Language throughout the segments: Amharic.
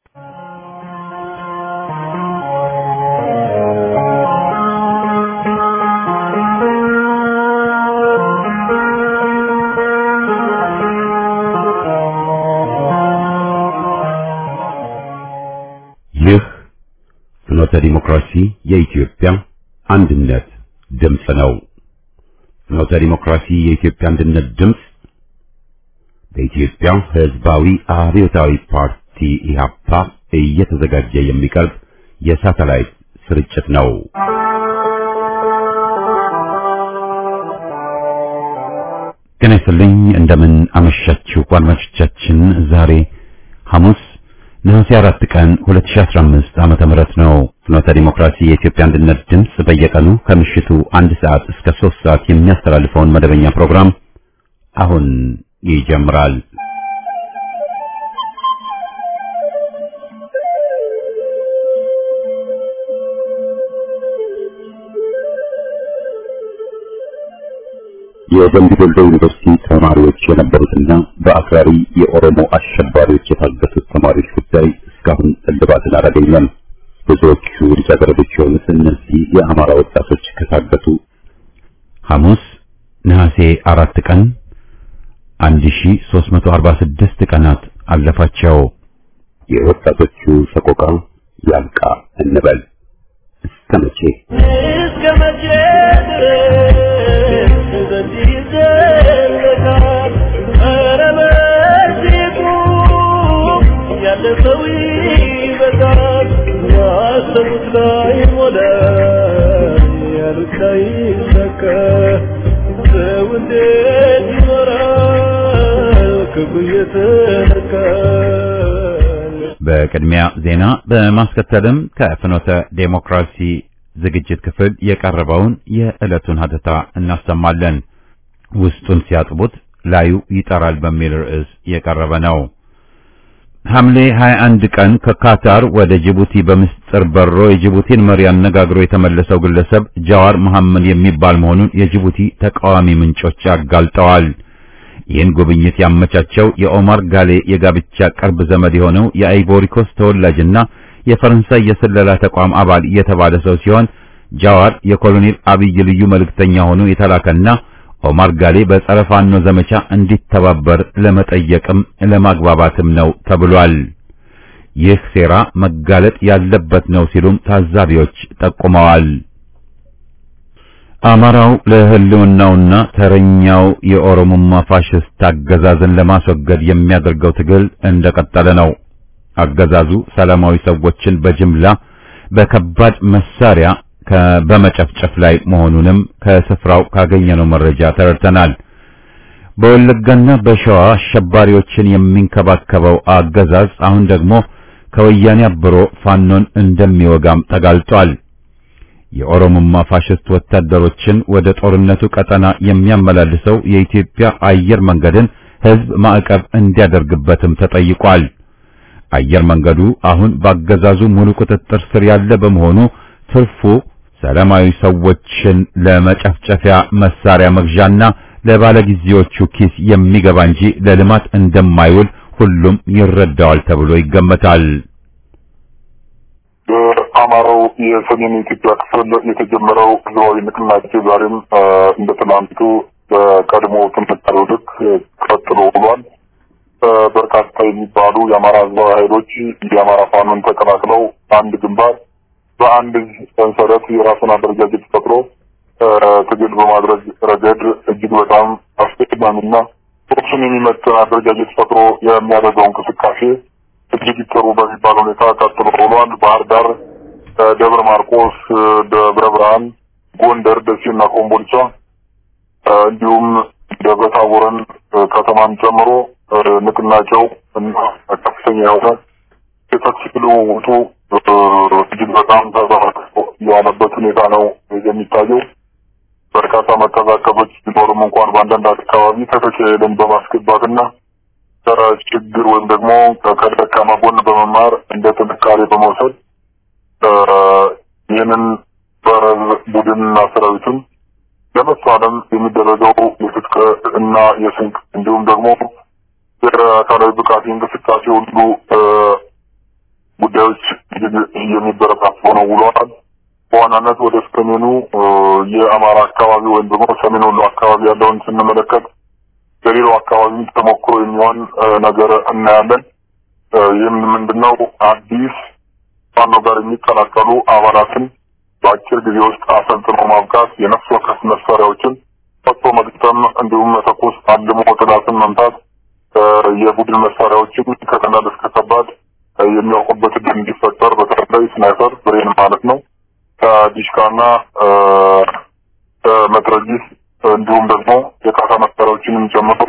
ይህ ፍኖተ ዲሞክራሲ የኢትዮጵያ አንድነት ድምፅ ነው። ፍኖተ ዲሞክራሲ የኢትዮጵያ አንድነት ድምፅ በኢትዮጵያ ሕዝባዊ አብዮታዊ ፓርቲ ኢህአፓ እየተዘጋጀ የሚቀርብ የሳተላይት ስርጭት ነው። ጤና ይስጥልኝ። እንደምን አመሻችሁ አድማጮቻችን። ዛሬ ሐሙስ ነሐሴ አራት ቀን 2015 ዓመተ ምህረት ነው። ፍኖተ ዲሞክራሲ የኢትዮጵያ አንድነት ድምፅ በየቀኑ ከምሽቱ አንድ ሰዓት እስከ ሶስት ሰዓት የሚያስተላልፈውን መደበኛ ፕሮግራም አሁን ይጀምራል። የደምቢ ዶሎ ዩኒቨርሲቲ ተማሪዎች የነበሩትና በአክራሪ የኦሮሞ አሸባሪዎች የታገቱት ተማሪዎች ጉዳይ እስካሁን እልባትን አላገኘም። ብዙዎቹ ልጃገረዶች የሆኑት እነዚህ የአማራ ወጣቶች ከታገቱ ሐሙስ ነሐሴ አራት ቀን 1346 ቀናት አለፋቸው። የወጣቶቹ ሰቆቃ ያልቃ እንበል እስከ መቼ እስከ መቼ ድረስ በዚህ ይዘለቃል? ኧረ በዚህ ቁም፣ ያለ ሰው ይበዛል። ያሰቡት ላይ ሞላ፣ ያሉት ላይ ሰከ ሰው እንዴት ይኖራል ክፉ እየተነካል? በቅድሚያ ዜና በማስከተልም ከፍኖተ ዴሞክራሲ ዝግጅት ክፍል የቀረበውን የዕለቱን ሀተታ እናሰማለን። ውስጡን ሲያጥቡት ላዩ ይጠራል በሚል ርዕስ የቀረበ ነው። ሐምሌ 21 ቀን ከካታር ወደ ጅቡቲ በምስጢር በሮ የጅቡቲን መሪ አነጋግሮ የተመለሰው ግለሰብ ጃዋር መሐመድ የሚባል መሆኑን የጅቡቲ ተቃዋሚ ምንጮች አጋልጠዋል። ይህን ጉብኝት ያመቻቸው የኦማር ጋሌ የጋብቻ ቅርብ ዘመድ የሆነው የአይቮሪኮስ ተወላጅና የፈረንሳይ የስለላ ተቋም አባል የተባለ ሰው ሲሆን ጃዋር የኮሎኔል አብይ ልዩ መልእክተኛ ሆኖ የተላከና ኦማር ጋሌ በጸረ ፋኖ ዘመቻ እንዲተባበር ለመጠየቅም ለማግባባትም ነው ተብሏል። ይህ ሴራ መጋለጥ ያለበት ነው ሲሉም ታዛቢዎች ጠቁመዋል። አማራው ለሕልውናውና ተረኛው የኦሮሞማ ፋሽስት አገዛዝን ለማስወገድ የሚያደርገው ትግል እንደቀጠለ ነው። አገዛዙ ሰላማዊ ሰዎችን በጅምላ በከባድ መሳሪያ ከ- በመጨፍጨፍ ላይ መሆኑንም ከስፍራው ካገኘነው መረጃ ተረድተናል። በወለጋና በሸዋ አሸባሪዎችን የሚንከባከበው አገዛዝ አሁን ደግሞ ከወያኔ አብሮ ፋኖን እንደሚወጋም ተጋልጧል። የኦሮሞማ ፋሽስት ወታደሮችን ወደ ጦርነቱ ቀጠና የሚያመላልሰው የኢትዮጵያ አየር መንገድን ሕዝብ ማዕቀብ እንዲያደርግበትም ተጠይቋል። አየር መንገዱ አሁን በአገዛዙ ሙሉ ቁጥጥር ስር ያለ በመሆኑ ትርፉ ሰላማዊ ሰዎችን ለመጨፍጨፊያ መሳሪያ መግዣና ለባለጊዜዎቹ ኪስ የሚገባ እንጂ ለልማት እንደማይውል ሁሉም ይረዳዋል ተብሎ ይገመታል። በአማራው የሰሜን ኢትዮጵያ ክፍል የተጀመረው ህዝባዊ ንቅናቄ ዛሬም አ፣ እንደ ትናንቱ በቀድሞ ጥንካሬው ልክ ቀጥሎ ውሏል። አ፣ በርካታ የሚባሉ የአማራ ህዝባዊ ኃይሎች የአማራ ፋኖን ተቀላቅለው አንድ ግንባር በአንድ እዝ ሰንሰለት የራሱን አደረጃጀት ፈጥሮ አ፣ ትግል በማድረግ ረገድ እጅግ በጣም አስቀድማሚና ቁርሱን የሚመጥን አደረጃጀት ፈጥሮ የሚያደርገው እንቅስቃሴ እጅግ ጥሩ በሚባል ሁኔታ ቀጥሎ ውሏል። ባህር ዳር፣ አ፣ ደብረ ማርቆስ፣ አ፣ ደብረ ብርሃን፣ ጎንደር፣ ደሴና ኮምቦልቻ አ፣ እንዲሁም ደብረ ታቦርን አ፣ ከተማን ጨምሮ አ፣ ንቅናቄው እና ከፍተኛ የሆነ የተኩስ ልውውጡ አ፣ እጅግ በጣም ተበራክቶ የዋለበት ሁኔታ ነው የሚታየው። በርካታ መቀዛቀዞች ቢኖርም እንኳን በአንዳንድ አካባቢ ተተኪልን በማስገባትና ጸረ ችግር ወይም ደግሞ ከደካማ ጎን በመማር እንደ ጥንካሬ በመውሰድ አ፣ ይህንን ጸረ ቡድንና ሰራዊቱን ለመፋለም የሚደረገው የትጥቅ እና የስንቅ እንዲሁም ደግሞ የአካላዊ ብቃት እንቅስቃሴ ሁሉ አ፣ ጉዳዮች የሚበረታቱ ነው ውለዋል። በዋናነት ወደ ሰሜኑ የአማራ አካባቢ ወይም ደግሞ ሰሜን ወሎ አካባቢ ያለውን ስንመለከት ለሌላው አካባቢ ተሞክሮ የሚሆን ነገር እናያለን። ይህም ምንድነው አዲስ ፋኖ ጋር የሚቀላቀሉ አባላትን በአጭር ጊዜ ውስጥ አሰልጥኖ ማብቃት፣ የነፍስ ወከፍ መሳሪያዎችን ፈቶ መግጠም፣ እንዲሁም መተኮስ፣ አልሞ ጥላትን መምታት፣ የቡድን መሳሪያዎችን ከቀላል እስከ ከባድ የሚያውቁበት እድል እንዲፈጠር በተለይ ስናይፐር ብሬን ማለት ነው ከዲሽካና መትረጊስ እንዲሁም ደግሞ የካሳ መሳሪያዎችንም ጨምሮ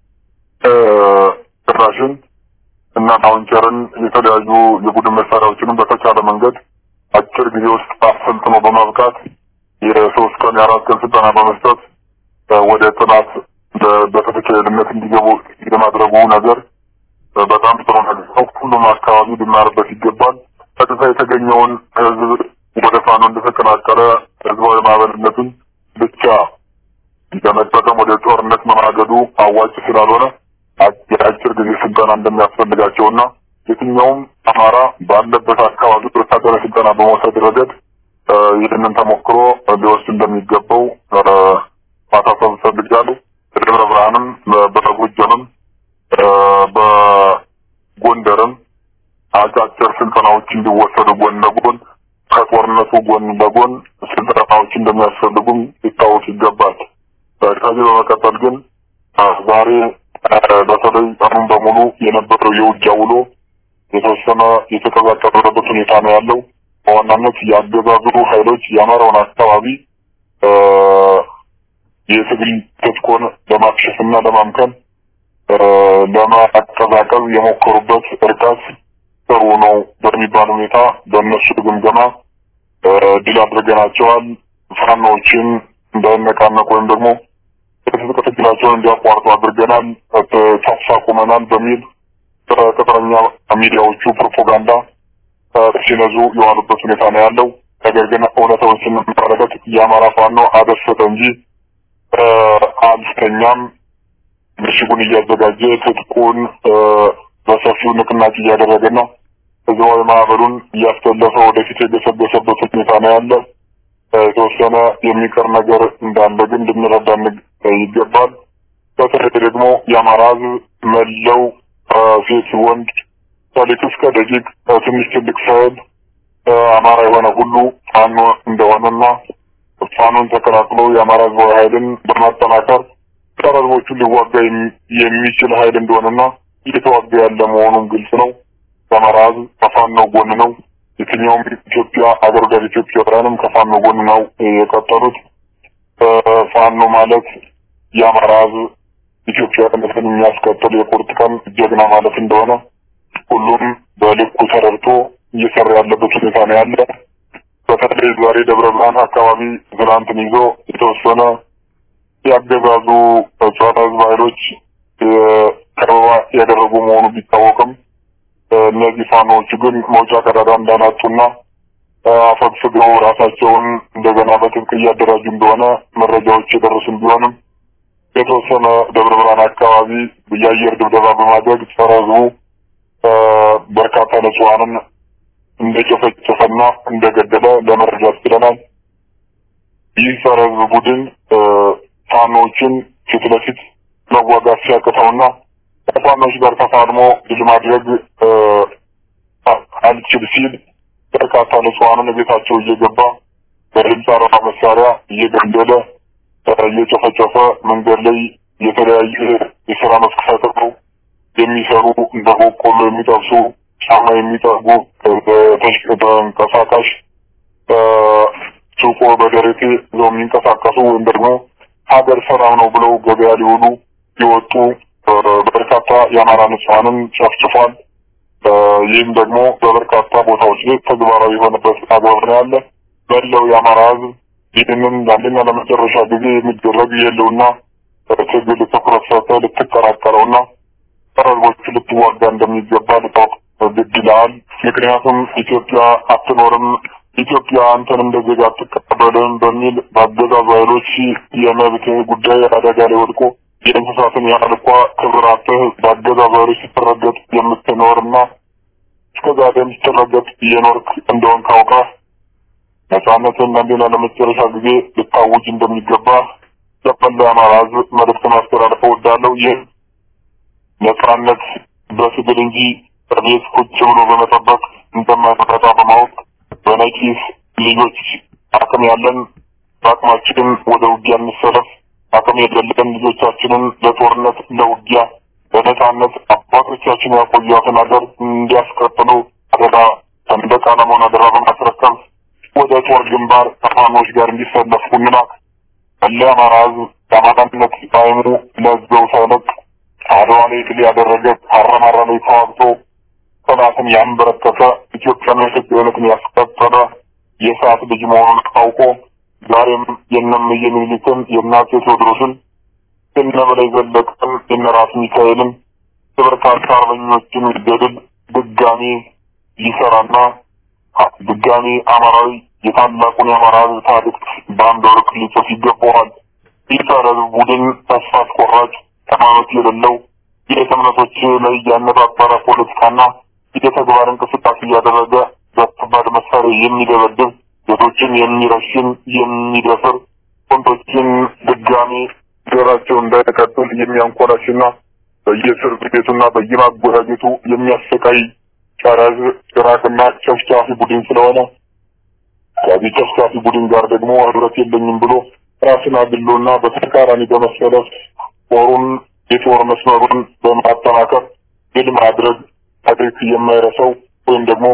ጭራሽን እና ላውንቸርን የተለያዩ የቡድን መሳሪያዎችንም በተቻለ መንገድ አጭር ጊዜ ውስጥ አሰልጥኖ በማብቃት የሶስት ቀን የአራት ቀን ስልጠና በመስጠት ወደ ጥናት በተፈቻይነት እንዲገቡ የማድረጉ ነገር በጣም ጥሩ ነገር ነው። ሁሉም አካባቢ ሊማርበት ይገባል። ቀጥታ የተገኘውን ህዝብ ወደ ፋኖ እንደተቀላቀለ ህዝባዊ ማዕበልነቱን ብቻ ለመጠቀም ወደ ጦርነት መማገዱ አዋጭ ስላልሆነ የአጭር ጊዜ ስልጠና እንደሚያስፈልጋቸውና የትኛውም አማራ ባለበት አካባቢ ወታደራዊ ስልጠና በመውሰድ ረገድ ይህንን ተሞክሮ ሊወስድ እንደሚገባው ማሳሰብ እፈልጋለሁ። በደብረ ብርሃንም በጎጃምም በጎንደርም አጫጭር ስልጠናዎች እንዲወሰዱ ጎን ለጎን ከጦርነቱ ጎን ለጎን ስልጠናዎች እንደሚያስፈልጉም ሊታወቅ ይገባል። ከዚህ በመቀጠል ግን ዛሬ በተለይ ቀኑን በሙሉ የነበረው የውጊያ ውሎ የተወሰነ የተቀዛቀዘበት ሁኔታ ነው ያለው። በዋናነት የአገዛዙ ኃይሎች የአማራውን አካባቢ የትግል ትጥቁን ለማክሸፍና ለማምከን ለማቀዛቀዝ የሞከሩበት እርቀት ጥሩ ነው በሚባል ሁኔታ በእነሱ ግምገማ ድል አድርገናቸዋል። ፋኖዎችን እንዳይነቃነቁ ወይም ደግሞ የትጥቅ ትግላቸውን እንዲያቋርጡ አድርገናል፣ ተኩስ አቁመናል በሚል ቅጥረኛ ሚዲያዎቹ ፕሮፓጋንዳ ሲነዙ የዋሉበት ሁኔታ ነው ያለው። ነገር ግን እውነታውን ስንመለከት የአማራ ፋኖ አደሰተ እንጂ አልተኛም። ምሽጉን እያዘጋጀ ትጥቁን በሰፊው ንቅናቄ እያደረገና ህዝባዊ ማህበሩን እያስተለፈ ወደፊት የገሰገሰበት ሁኔታ ነው ያለ። የተወሰነ የሚቀር ነገር እንዳለ ግን ልንረዳ ይገባል። በተለይ ደግሞ የአማራ ህዝብ መለው ሴት፣ ወንድ፣ ከሊቅ እስከ ደቂቅ ትንሽ ትልቅ ሳይል አማራ የሆነ ሁሉ ፋኖ እንደሆነና ፋኖን ተቀላቅሎ የአማራ ህዝባዊ ኃይልን በማጠናከር ጸረ ህዝቦቹን ሊዋጋ የሚችል ኃይል እንደሆነና እየተዋጋ ያለ መሆኑን ግልጽ ነው። የአማራ ህዝብ ከፋኖ ጎን ነው። የትኛውም ኢትዮጵያ አገር ወዳድ ኢትዮጵያውያንም ከፋኖ ጎን ነው የቀጠሉት። ፋኖ ማለት የአማራ ህዝብ ኢትዮጵያዊነትን የሚያስቀጥል የቁርጥ ቀን ጀግና ማለት እንደሆነ ሁሉም በልኩ ተረድቶ እየሰራ ያለበት ሁኔታ ነው ያለ። በተለይ ዛሬ ደብረ ብርሃን አካባቢ ትናንትን ይዞ የተወሰነ ያገዛዙ ጸረ ህዝብ ኃይሎች ከበባ ያደረጉ መሆኑ ቢታወቅም እነዚህ ፋኖዎቹ ግን መውጫ ቀዳዳ እንዳናጡና አፈግፍገው ራሳቸውን እንደገና በጥብቅ እያደራጁ እንደሆነ መረጃዎች የደረሱን ቢሆንም የተወሰነ ደብረ ብርሃን አካባቢ የአየር ድብደባ በማድረግ ጸረ ህዝቡ በርካታ ንጹሐንን እንደጨፈጨፈና እንደገደለ ለመረዳት ችለናል። ይህ ጸረ ህዝብ ቡድን ፋኖዎችን ፊት ለፊት መዋጋት ሲያቅተውና ከፋኖች ጋር ተፋልሞ ድል ማድረግ አልችል ሲል በርካታ ንጹሐንን ቤታቸው እየገባ በድምፅ አልባ መሳሪያ እየገደለ እየጨፈጨፈ መንገድ ላይ የተለያየ የስራ መስክ ፈጥረው የሚሰሩ እንደ በቆሎ የሚጠብሱ ጫማ የሚጠርጉ ተንቀሳቃሽ ሱቆ በደረቴ ይዘው የሚንቀሳቀሱ ወይም ደግሞ ሀገር ሰላም ነው ብለው ገበያ ሊውሉ የወጡ በርካታ የአማራ ንጹሐንን ጨፍጭፏል። ይህም ደግሞ በበርካታ ቦታዎች ላይ ተግባራዊ የሆነበት አግባብ ነው ያለ። መላው የአማራ ህዝብ ይህንን ለአንደኛ ለመጨረሻ ጊዜ የሚደረግ የህልውና ትግል ትኩረት ሰጥተህ ልትቀላቀለውና ጸረ ህዝቦቹ ልትዋጋ እንደሚገባ ልታውቅ ግድ ይልሃል። ምክንያቱም ኢትዮጵያ አትኖርም፣ ኢትዮጵያ አንተን እንደ ዜጋ አትቀበልም በሚል በአገዛዙ ኃይሎች የመብት ጉዳይ አደጋ ላይ ወድቆ የእንስሳትን ያህል እንኳ ክብር አጥተህ በአገዛዙ ኃይሎች ስትረገጥ የምትኖርና እስከዛሬ ስትረገጥ እየኖርክ እንደሆን ካውቀህ ነጻነትን አንዴና ለመጨረሻ ጊዜ ልታውጅ እንደሚገባ ለመላ የአማራ ሕዝብ መልእክት ማስተላለፍ እወዳለሁ። ይህ ነጻነት በትግል እንጂ በቤት ቁጭ ብሎ በመጠበቅ እንደማይመጣ በማወቅ በነቂስ ልጆች አቅም ያለን በአቅማችን ወደ ውጊያ እንሰለፍ። አቅም የሌለን ልጆቻችንን ለጦርነት ለውጊያ በነጻነት አባቶቻችን ያቆዩትን ሀገር እንዲያስቀጥሉ አደራ ሰንደቅ ዓላማውን አደራ በማስረከብ ወደ ጦር ግንባር ከፋኖች ጋር እንዲሰለፉ እንላክ። መላ የአማራ ሕዝብ የአማራነት ጣዕሙ ለዘው ሳይለቅ አድዋ ላይ ድል ያደረገ አረማራ ላይ ተዋግቶ ጠላትን ያንበረከከ ኢትዮጵያና ኢትዮጵያዊነትን ያስቀጠለ የሰዓት ልጅ መሆኑን አውቆ ዛሬም የእነምዬ ምኒልክን የእናፄ ቴዎድሮስን የእነ በላይ ዘለቀን የእነ ራስ ሚካኤልን የበርካታ አርበኞችን ገድል ድጋሚ ሊሰራና ድጋሚ አማራዊ የታላቁን የአማራ ሕዝብ ታሪክ በአንድ ወርቅ ሊጽፍ ይገባዋል። ይህ ጸረ ሕዝብ ቡድን ተስፋ አስቆራጭ ሃይማኖት የሌለው የቤተ እምነቶች ላይ ያነጣጠረ ፖለቲካና የተግባር እንቅስቃሴ እያደረገ በከባድ መሳሪያ የሚደበድብ ሴቶችን የሚረሽን የሚደፍር ወንዶችን ድጋሚ ዘራቸው እንዳይቀጥል የሚያንኮላሽና በየእስር ቤቱና በየማጎሪያ ቤቱ የሚያሰቃይ ጸረ ሕዝብ ጭራቅና ጨፍጫፊ ቡድን ስለሆነ ከዚህ ጨፍጫፊ ቡድን ጋር ደግሞ ህብረት የለኝም ብሎ ራስን አግሎና በተቃራኒ በመሰለፍ ጦሩን የጦር መስመሩን በማጠናከር ድል ማድረግ ታሪክ የማይረሳው ወይም ደግሞ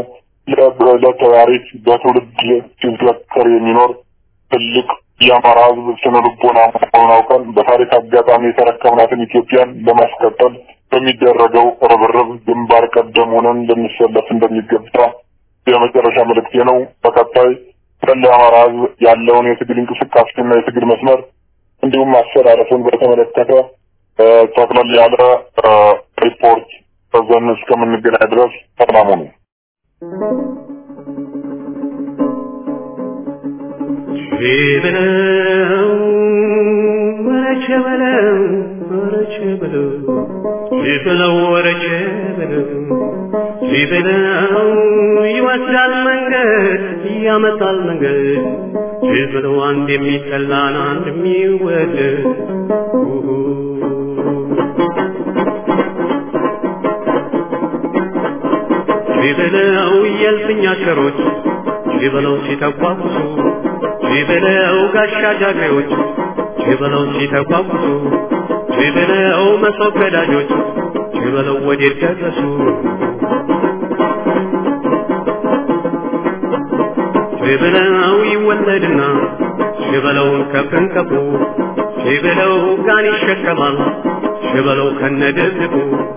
ለታሪክ በትውልድ ሲዘከር የሚኖር ትልቅ የአማራ ህዝብ ስነ ልቦና መሆኑን አውቀን በታሪክ አጋጣሚ የተረከብናትን ኢትዮጵያን ለማስቀጠል በሚደረገው ርብርብ ግንባር ቀደም ሆነን ልንሰለፍ እንደሚገባ የመጨረሻ መልእክቴ ነው። በቀጣይ ስለ የአማራ ህዝብ ያለውን የትግል እንቅስቃሴና የትግል መስመር እንዲሁም አሰላለፉን በተመለከተ ጠቅለል ያለ ሪፖርት በዘን እስከምንገናኝ ድረስ ሰላሙ ነው። በለው ወረቸ በለው ወረቸ በለው በለው ወረቸ በለው በለው ይወስዳል መንገድ ያመጣል መንገድ በለው አንድ የሚጠላን አንድ የሚወደድ በለው የልፍኛ ሸሮች በለው ሲተቋቁሱ በለው ጋሻ ጃግሬዎች በለው ሲተቋቁሱ በለው መሶብ ገዳጆች በለው ወዴት ደረሱ በለው ይወለድና በለው ከፍንከፉ በለው ጋን ይሸከማል በለው ከነደብቁ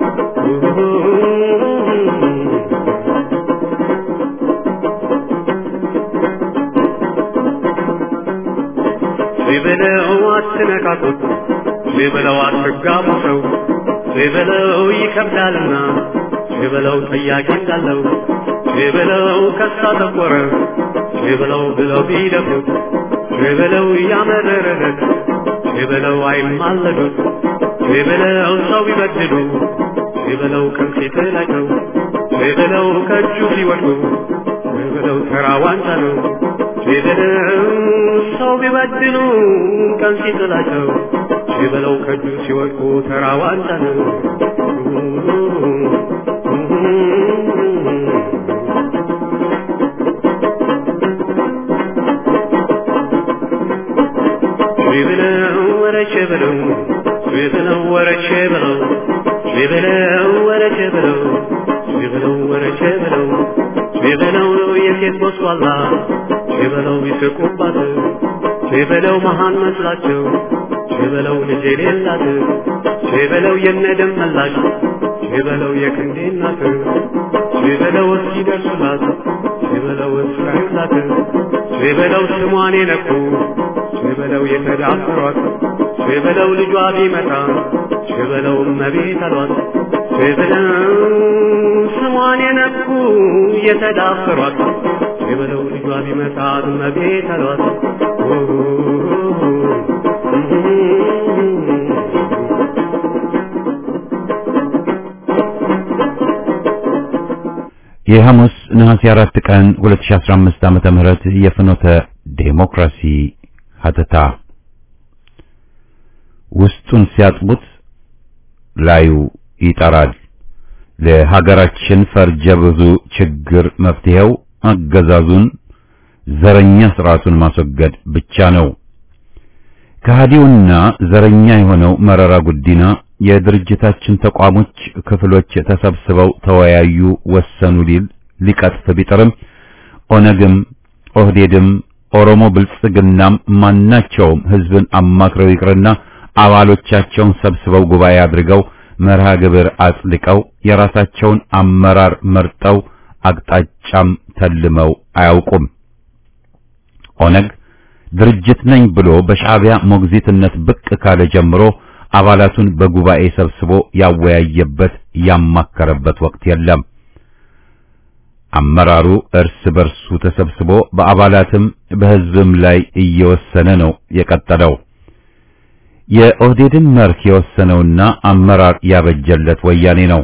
በለው አትነካኩት በለው አትጋቡ ሰው በለው ይከብዳልና በለው ጠያቂ እንዳለው በለው ከሳ ተቆረ በለው ብለው ቢደፉት በለው ያመረረለት በለው አይማለዱት በለው ሰው ቢበድሉ በለው ከፊት ላይ ነው በለው ከእጁ ሲወድቁ በለው ተራ ዋንጫ ነው በለው ሰው ቢበድሉ ቀን ሲጥላቸው በለው ከእጁ ሲወድቁ ተራ ዋንጫ ነው በለው ወረቼ በለው በለው ወረቼ በለው በለው ወረቼ በለው በለው ወረቼ በለው በለው የሴት ቦስዋላ በለው ይስቁባት በለው መሃን መስላቸው በለው ልጅ የሌላት በለው የነደም መላሽ በለው የክንዴ እናት በለው እስኪደርሱላት በለው እስራዩላት በለው ስሟን የነኩ በለው የተዳፈሯት በለው ልጇ ቢመጣ በለው እመቤት አሏት በለው ስሟን የነኩ የተዳፈሯት በለው ልጇ ቢመጣ እመቤት አሏት የሐሙስ ነሐሴ 4 ቀን 2015 ዓመተ ምህረት የፍኖተ ዴሞክራሲ ሀተታ ውስጡን ሲያጥቡት ላዩ ይጠራል። ለሀገራችን ፈርጀ ብዙ ችግር መፍትሄው አገዛዙን ዘረኛ ስርዓቱን ማስወገድ ብቻ ነው። ከሃዲውና ዘረኛ የሆነው መረራ ጉዲና የድርጅታችን ተቋሞች ክፍሎች ተሰብስበው ተወያዩ፣ ወሰኑ ሊል ሊቀጥፍ ቢጥርም ኦነግም ኦህዴድም ኦሮሞ ብልጽግናም ማናቸውም ህዝብን አማክረው ይቅርና አባሎቻቸውን ሰብስበው ጉባኤ አድርገው መርሃ ግብር አጽድቀው የራሳቸውን አመራር መርጠው አቅጣጫም ተልመው አያውቁም። ኦነግ ድርጅት ነኝ ብሎ በሻዕቢያ ሞግዚትነት ብቅ ካለ ጀምሮ አባላቱን በጉባኤ ሰብስቦ ያወያየበት ያማከረበት ወቅት የለም። አመራሩ እርስ በርሱ ተሰብስቦ በአባላትም በህዝብም ላይ እየወሰነ ነው የቀጠለው። የኦህዴድን መርህ የወሰነውና አመራር ያበጀለት ወያኔ ነው።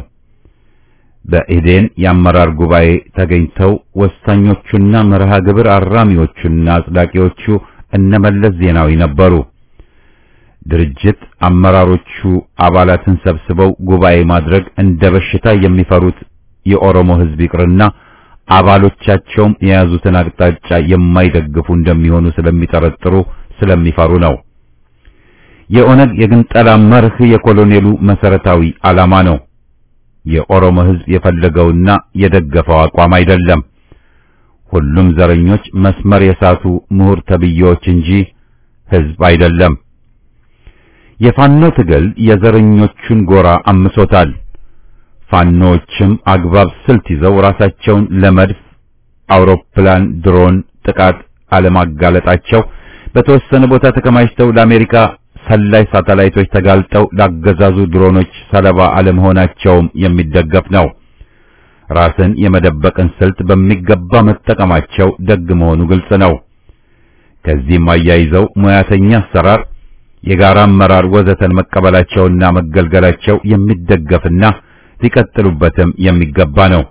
በኢዴን የአመራር ጉባኤ ተገኝተው ወሳኞቹና መርሃ ግብር አራሚዎቹና አጽዳቂዎቹ እነመለስ ዜናዊ ነበሩ። ድርጅት አመራሮቹ አባላትን ሰብስበው ጉባኤ ማድረግ እንደ በሽታ የሚፈሩት የኦሮሞ ህዝብ ይቅርና አባሎቻቸውም የያዙትን አቅጣጫ የማይደግፉ እንደሚሆኑ ስለሚጠረጥሩ ስለሚፈሩ ነው። የኦነግ የግንጠላ መርህ የኮሎኔሉ መሰረታዊ ዓላማ ነው። የኦሮሞ ህዝብ የፈለገውና የደገፈው አቋም አይደለም። ሁሉም ዘረኞች መስመር የሳቱ ምሁር ተብዬዎች እንጂ ህዝብ አይደለም። የፋኖ ትግል የዘረኞቹን ጎራ አምሶታል። ፋኖዎችም አግባብ ስልት ይዘው ራሳቸውን ለመድፍ አውሮፕላን፣ ድሮን ጥቃት አለማጋለጣቸው በተወሰነ ቦታ ተከማችተው ለአሜሪካ ሰላይ ሳተላይቶች ተጋልጠው ላገዛዙ ድሮኖች ሰለባ አለመሆናቸውም የሚደገፍ ነው። ራስን የመደበቅን ስልት በሚገባ መጠቀማቸው ደግ መሆኑ ግልጽ ነው። ከዚህም አያይዘው ሙያተኛ አሰራር፣ የጋራ አመራር ወዘተን መቀበላቸውና መገልገላቸው የሚደገፍና ሊቀጥሉበትም የሚገባ ነው።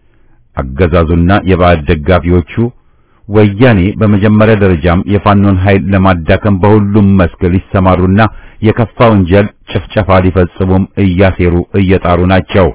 አገዛዙና የባዕድ ደጋፊዎቹ ወያኔ በመጀመሪያ ደረጃም የፋኖን ኃይል ለማዳከም በሁሉም መስክ ሊሰማሩና የከፋ ወንጀል ጭፍጨፋ ሊፈጽሙም እያሴሩ እየጣሩ ናቸው።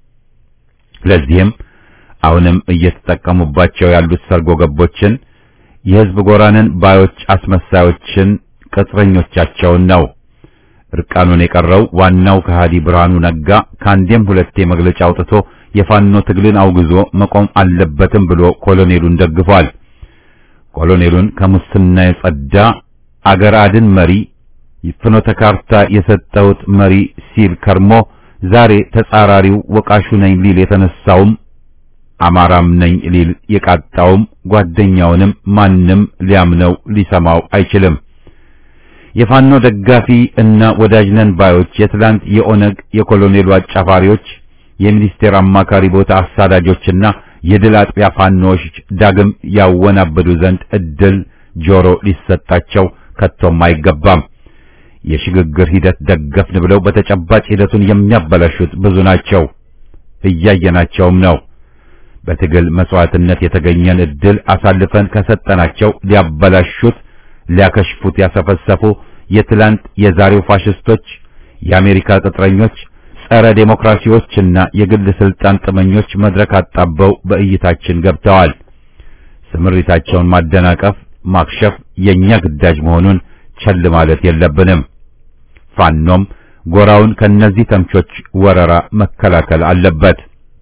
ለዚህም አሁንም እየተጠቀሙባቸው ያሉት ሰርጎ ገቦችን የህዝብ ጎራንን ባዮች አስመሳዮችን ቅጥረኞቻቸውን ነው። እርቃኑን የቀረው ዋናው ከሃዲ ብርሃኑ ነጋ ከአንዴም ሁለቴ መግለጫ አውጥቶ የፋኖ ትግልን አውግዞ መቆም አለበትም ብሎ ኮሎኔሉን ደግፏል። ኮሎኔሉን ከሙስና የጸዳ አገር አድን መሪ ፍኖተ ካርታ የሰጠውት መሪ ሲል ከርሞ ዛሬ ተጻራሪው ወቃሹ ነኝ ሊል የተነሳውም አማራም ነኝ ሊል የቃጣውም ጓደኛውንም ማንም ሊያምነው ሊሰማው አይችልም። የፋኖ ደጋፊ እና ወዳጅ ነን ባዮች የትላንት የኦነግ የኮሎኔሉ አጫፋሪዎች የሚኒስቴር አማካሪ ቦታ አሳዳጆችና የድል አጥቢያ ፋኖዎች ዳግም ያወናበዱ ዘንድ እድል ጆሮ ሊሰጣቸው ከቶም አይገባም። የሽግግር ሂደት ደገፍን ብለው በተጨባጭ ሂደቱን የሚያበላሹት ብዙ ናቸው፣ እያየናቸውም ነው። በትግል መስዋዕትነት የተገኘን እድል አሳልፈን ከሰጠናቸው ሊያበላሹት ሊያከሽፉት ያሰፈሰፉ የትላንት የዛሬው ፋሽስቶች፣ የአሜሪካ ቅጥረኞች፣ ጸረ ዴሞክራሲዎችና የግል ስልጣን ጥመኞች መድረክ አጣበው በእይታችን ገብተዋል። ስምሪታቸውን ማደናቀፍ፣ ማክሸፍ የኛ ግዳጅ መሆኑን ቸል ማለት የለብንም። ፋኖም ጎራውን ከነዚህ ተምቾች ወረራ መከላከል አለበት።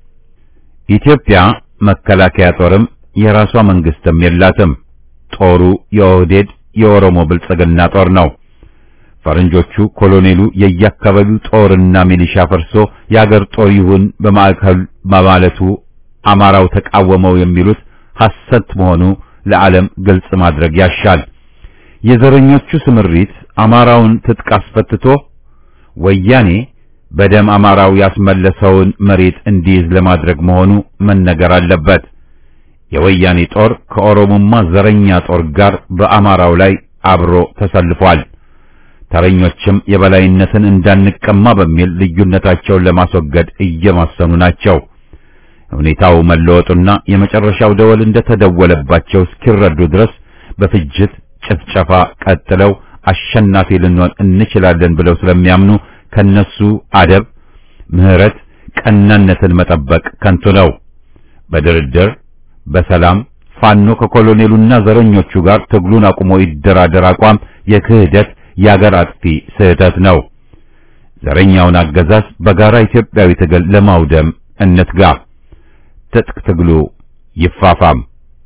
ኢትዮጵያ መከላከያ ጦርም የራሷ መንግስትም የላትም። ጦሩ የኦህዴድ የኦሮሞ ብልጽግና ጦር ነው። ፈረንጆቹ ኮሎኔሉ የየአካባቢው ጦርና ሚሊሻ ፈርሶ የአገር ጦር ይሁን በማዕከል በማለቱ አማራው ተቃወመው የሚሉት ሐሰት መሆኑ ለዓለም ግልጽ ማድረግ ያሻል። የዘረኞቹ ስምሪት አማራውን ትጥቅ አስፈትቶ ወያኔ በደም አማራው ያስመለሰውን መሬት እንዲይዝ ለማድረግ መሆኑ መነገር አለበት። የወያኔ ጦር ከኦሮሞማ ዘረኛ ጦር ጋር በአማራው ላይ አብሮ ተሰልፏል። ተረኞችም የበላይነትን እንዳንቀማ በሚል ልዩነታቸውን ለማስወገድ እየማሰኑ ናቸው። ሁኔታው መለወጡና የመጨረሻው ደወል እንደተደወለባቸው እስኪረዱ ድረስ በፍጅት ጭፍጨፋ ቀጥለው አሸናፊ ልንሆን እንችላለን ብለው ስለሚያምኑ ከነሱ አደብ፣ ምህረት፣ ቀናነትን መጠበቅ ከንቱ ነው። በድርድር በሰላም ፋኖ ከኮሎኔሉና ዘረኞቹ ጋር ትግሉን አቁሞ ይደራደር አቋም የክህደት የአገር አጥፊ ስህተት ነው። ዘረኛውን አገዛዝ በጋራ ኢትዮጵያዊ ትግል ለማውደም እንትጋ። ትጥቅ ትግሉ ይፋፋም።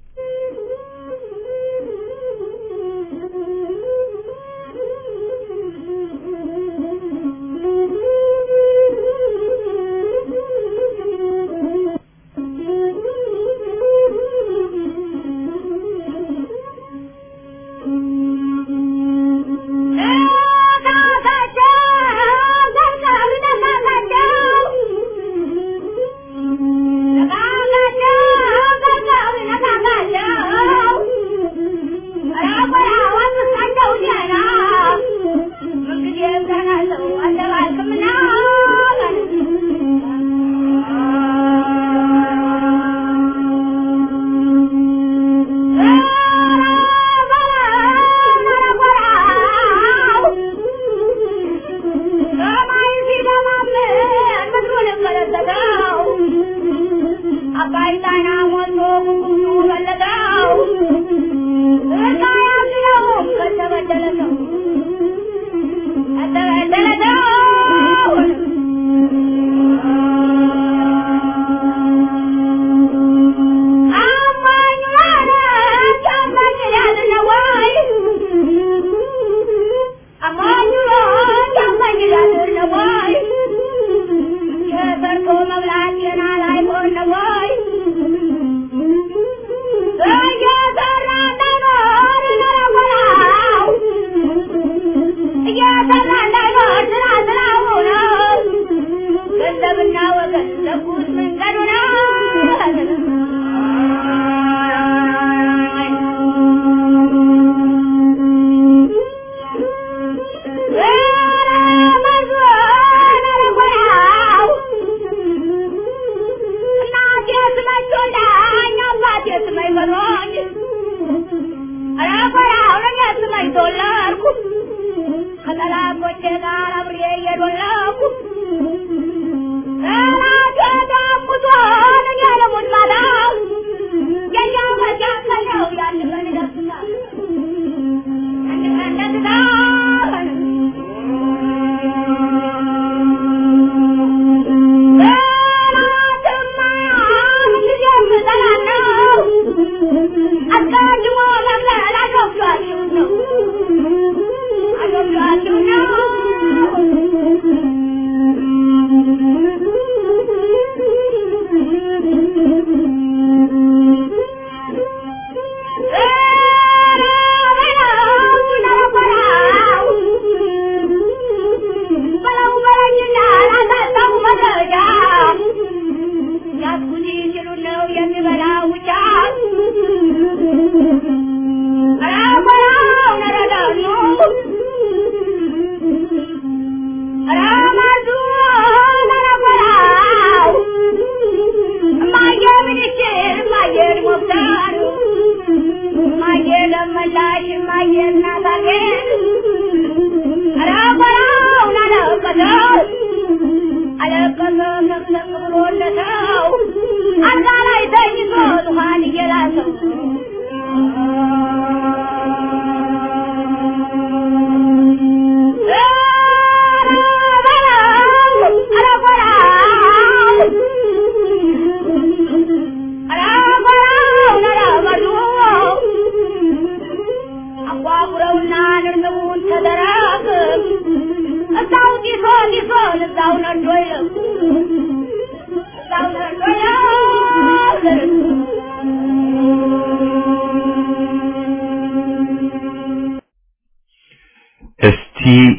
እስቲ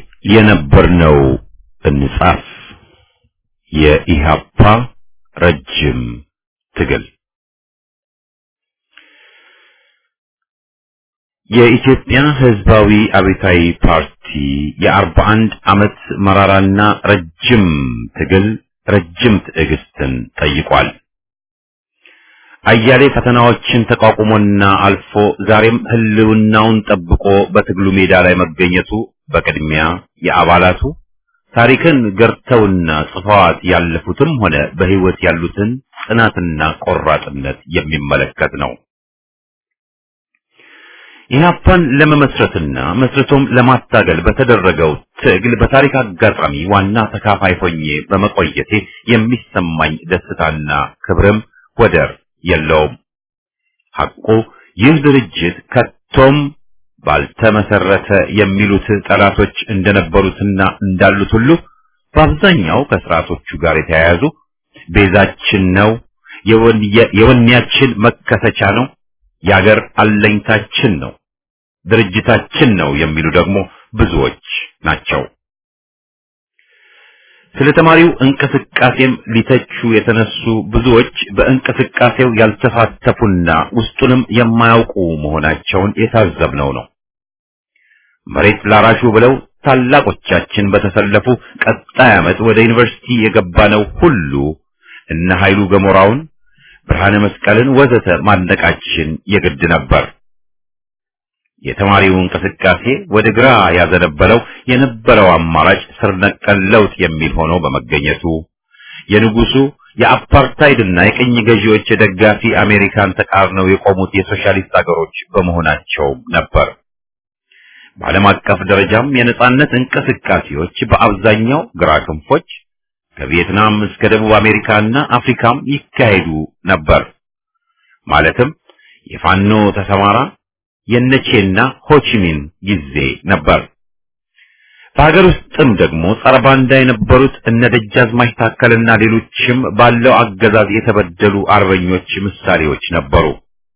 የነበርነው እንጻፍ። የኢሃፓ ረጅም ትግል የኢትዮጵያ ሕዝባዊ አብዮታዊ ፓርቲ የአርባ አንድ ዓመት መራራና ረጅም ትግል ረጅም ትዕግስትን ጠይቋል። አያሌ ፈተናዎችን ተቋቁሞና አልፎ ዛሬም ህልውናውን ጠብቆ በትግሉ ሜዳ ላይ መገኘቱ በቅድሚያ የአባላቱ ታሪክን ገርተውና ጽፈዋት ያለፉትም ሆነ በህይወት ያሉትን ጽናትና ቆራጥነት የሚመለከት ነው። ኢህአፓን ለመመስረትና መስርቶም ለማታገል በተደረገው ትግል በታሪክ አጋጣሚ ዋና ተካፋይ ሆኜ በመቆየቴ የሚሰማኝ ደስታና ክብርም ወደር የለውም። ሐቁ ይህ ድርጅት ከቶም ባልተመሰረተ የሚሉት ጠላቶች እንደነበሩትና እንዳሉት ሁሉ በአብዛኛው ከስርዓቶቹ ጋር የተያያዙ ቤዛችን ነው፣ የወኔያችን መከሰቻ ነው፣ የአገር አለኝታችን ነው፣ ድርጅታችን ነው የሚሉ ደግሞ ብዙዎች ናቸው። ስለ ተማሪው እንቅስቃሴም ሊተቹ የተነሱ ብዙዎች በእንቅስቃሴው ያልተሳተፉና ውስጡንም የማያውቁ መሆናቸውን የታዘብነው ነው። መሬት ላራሹ ብለው ታላቆቻችን በተሰለፉ ቀጣይ ዓመት ወደ ዩኒቨርሲቲ የገባነው ሁሉ እነ ኃይሉ ገሞራውን፣ ብርሃነ መስቀልን ወዘተ ማድነቃችን የግድ ነበር። የተማሪው እንቅስቃሴ ወደ ግራ ያዘነበለው የነበረው አማራጭ ስር ነቀል ለውጥ የሚል ሆኖ በመገኘቱ የንጉሱ የአፓርታይድና የቅኝ ገዢዎች ደጋፊ አሜሪካን ተቃርነው የቆሙት የሶሻሊስት አገሮች በመሆናቸው ነበር። በዓለም አቀፍ ደረጃም የነጻነት እንቅስቃሴዎች በአብዛኛው ግራ ክንፎች ከቪየትናም እስከ ደቡብ አሜሪካና አፍሪካም ይካሄዱ ነበር። ማለትም የፋኖ ተሰማራ የነቼና ሆቺሚን ጊዜ ነበር። በሀገር ውስጥም ደግሞ ጸረ ባንዳ የነበሩት እነ ደጃዝማች ታከልና ሌሎችም ባለው አገዛዝ የተበደሉ አርበኞች ምሳሌዎች ነበሩ።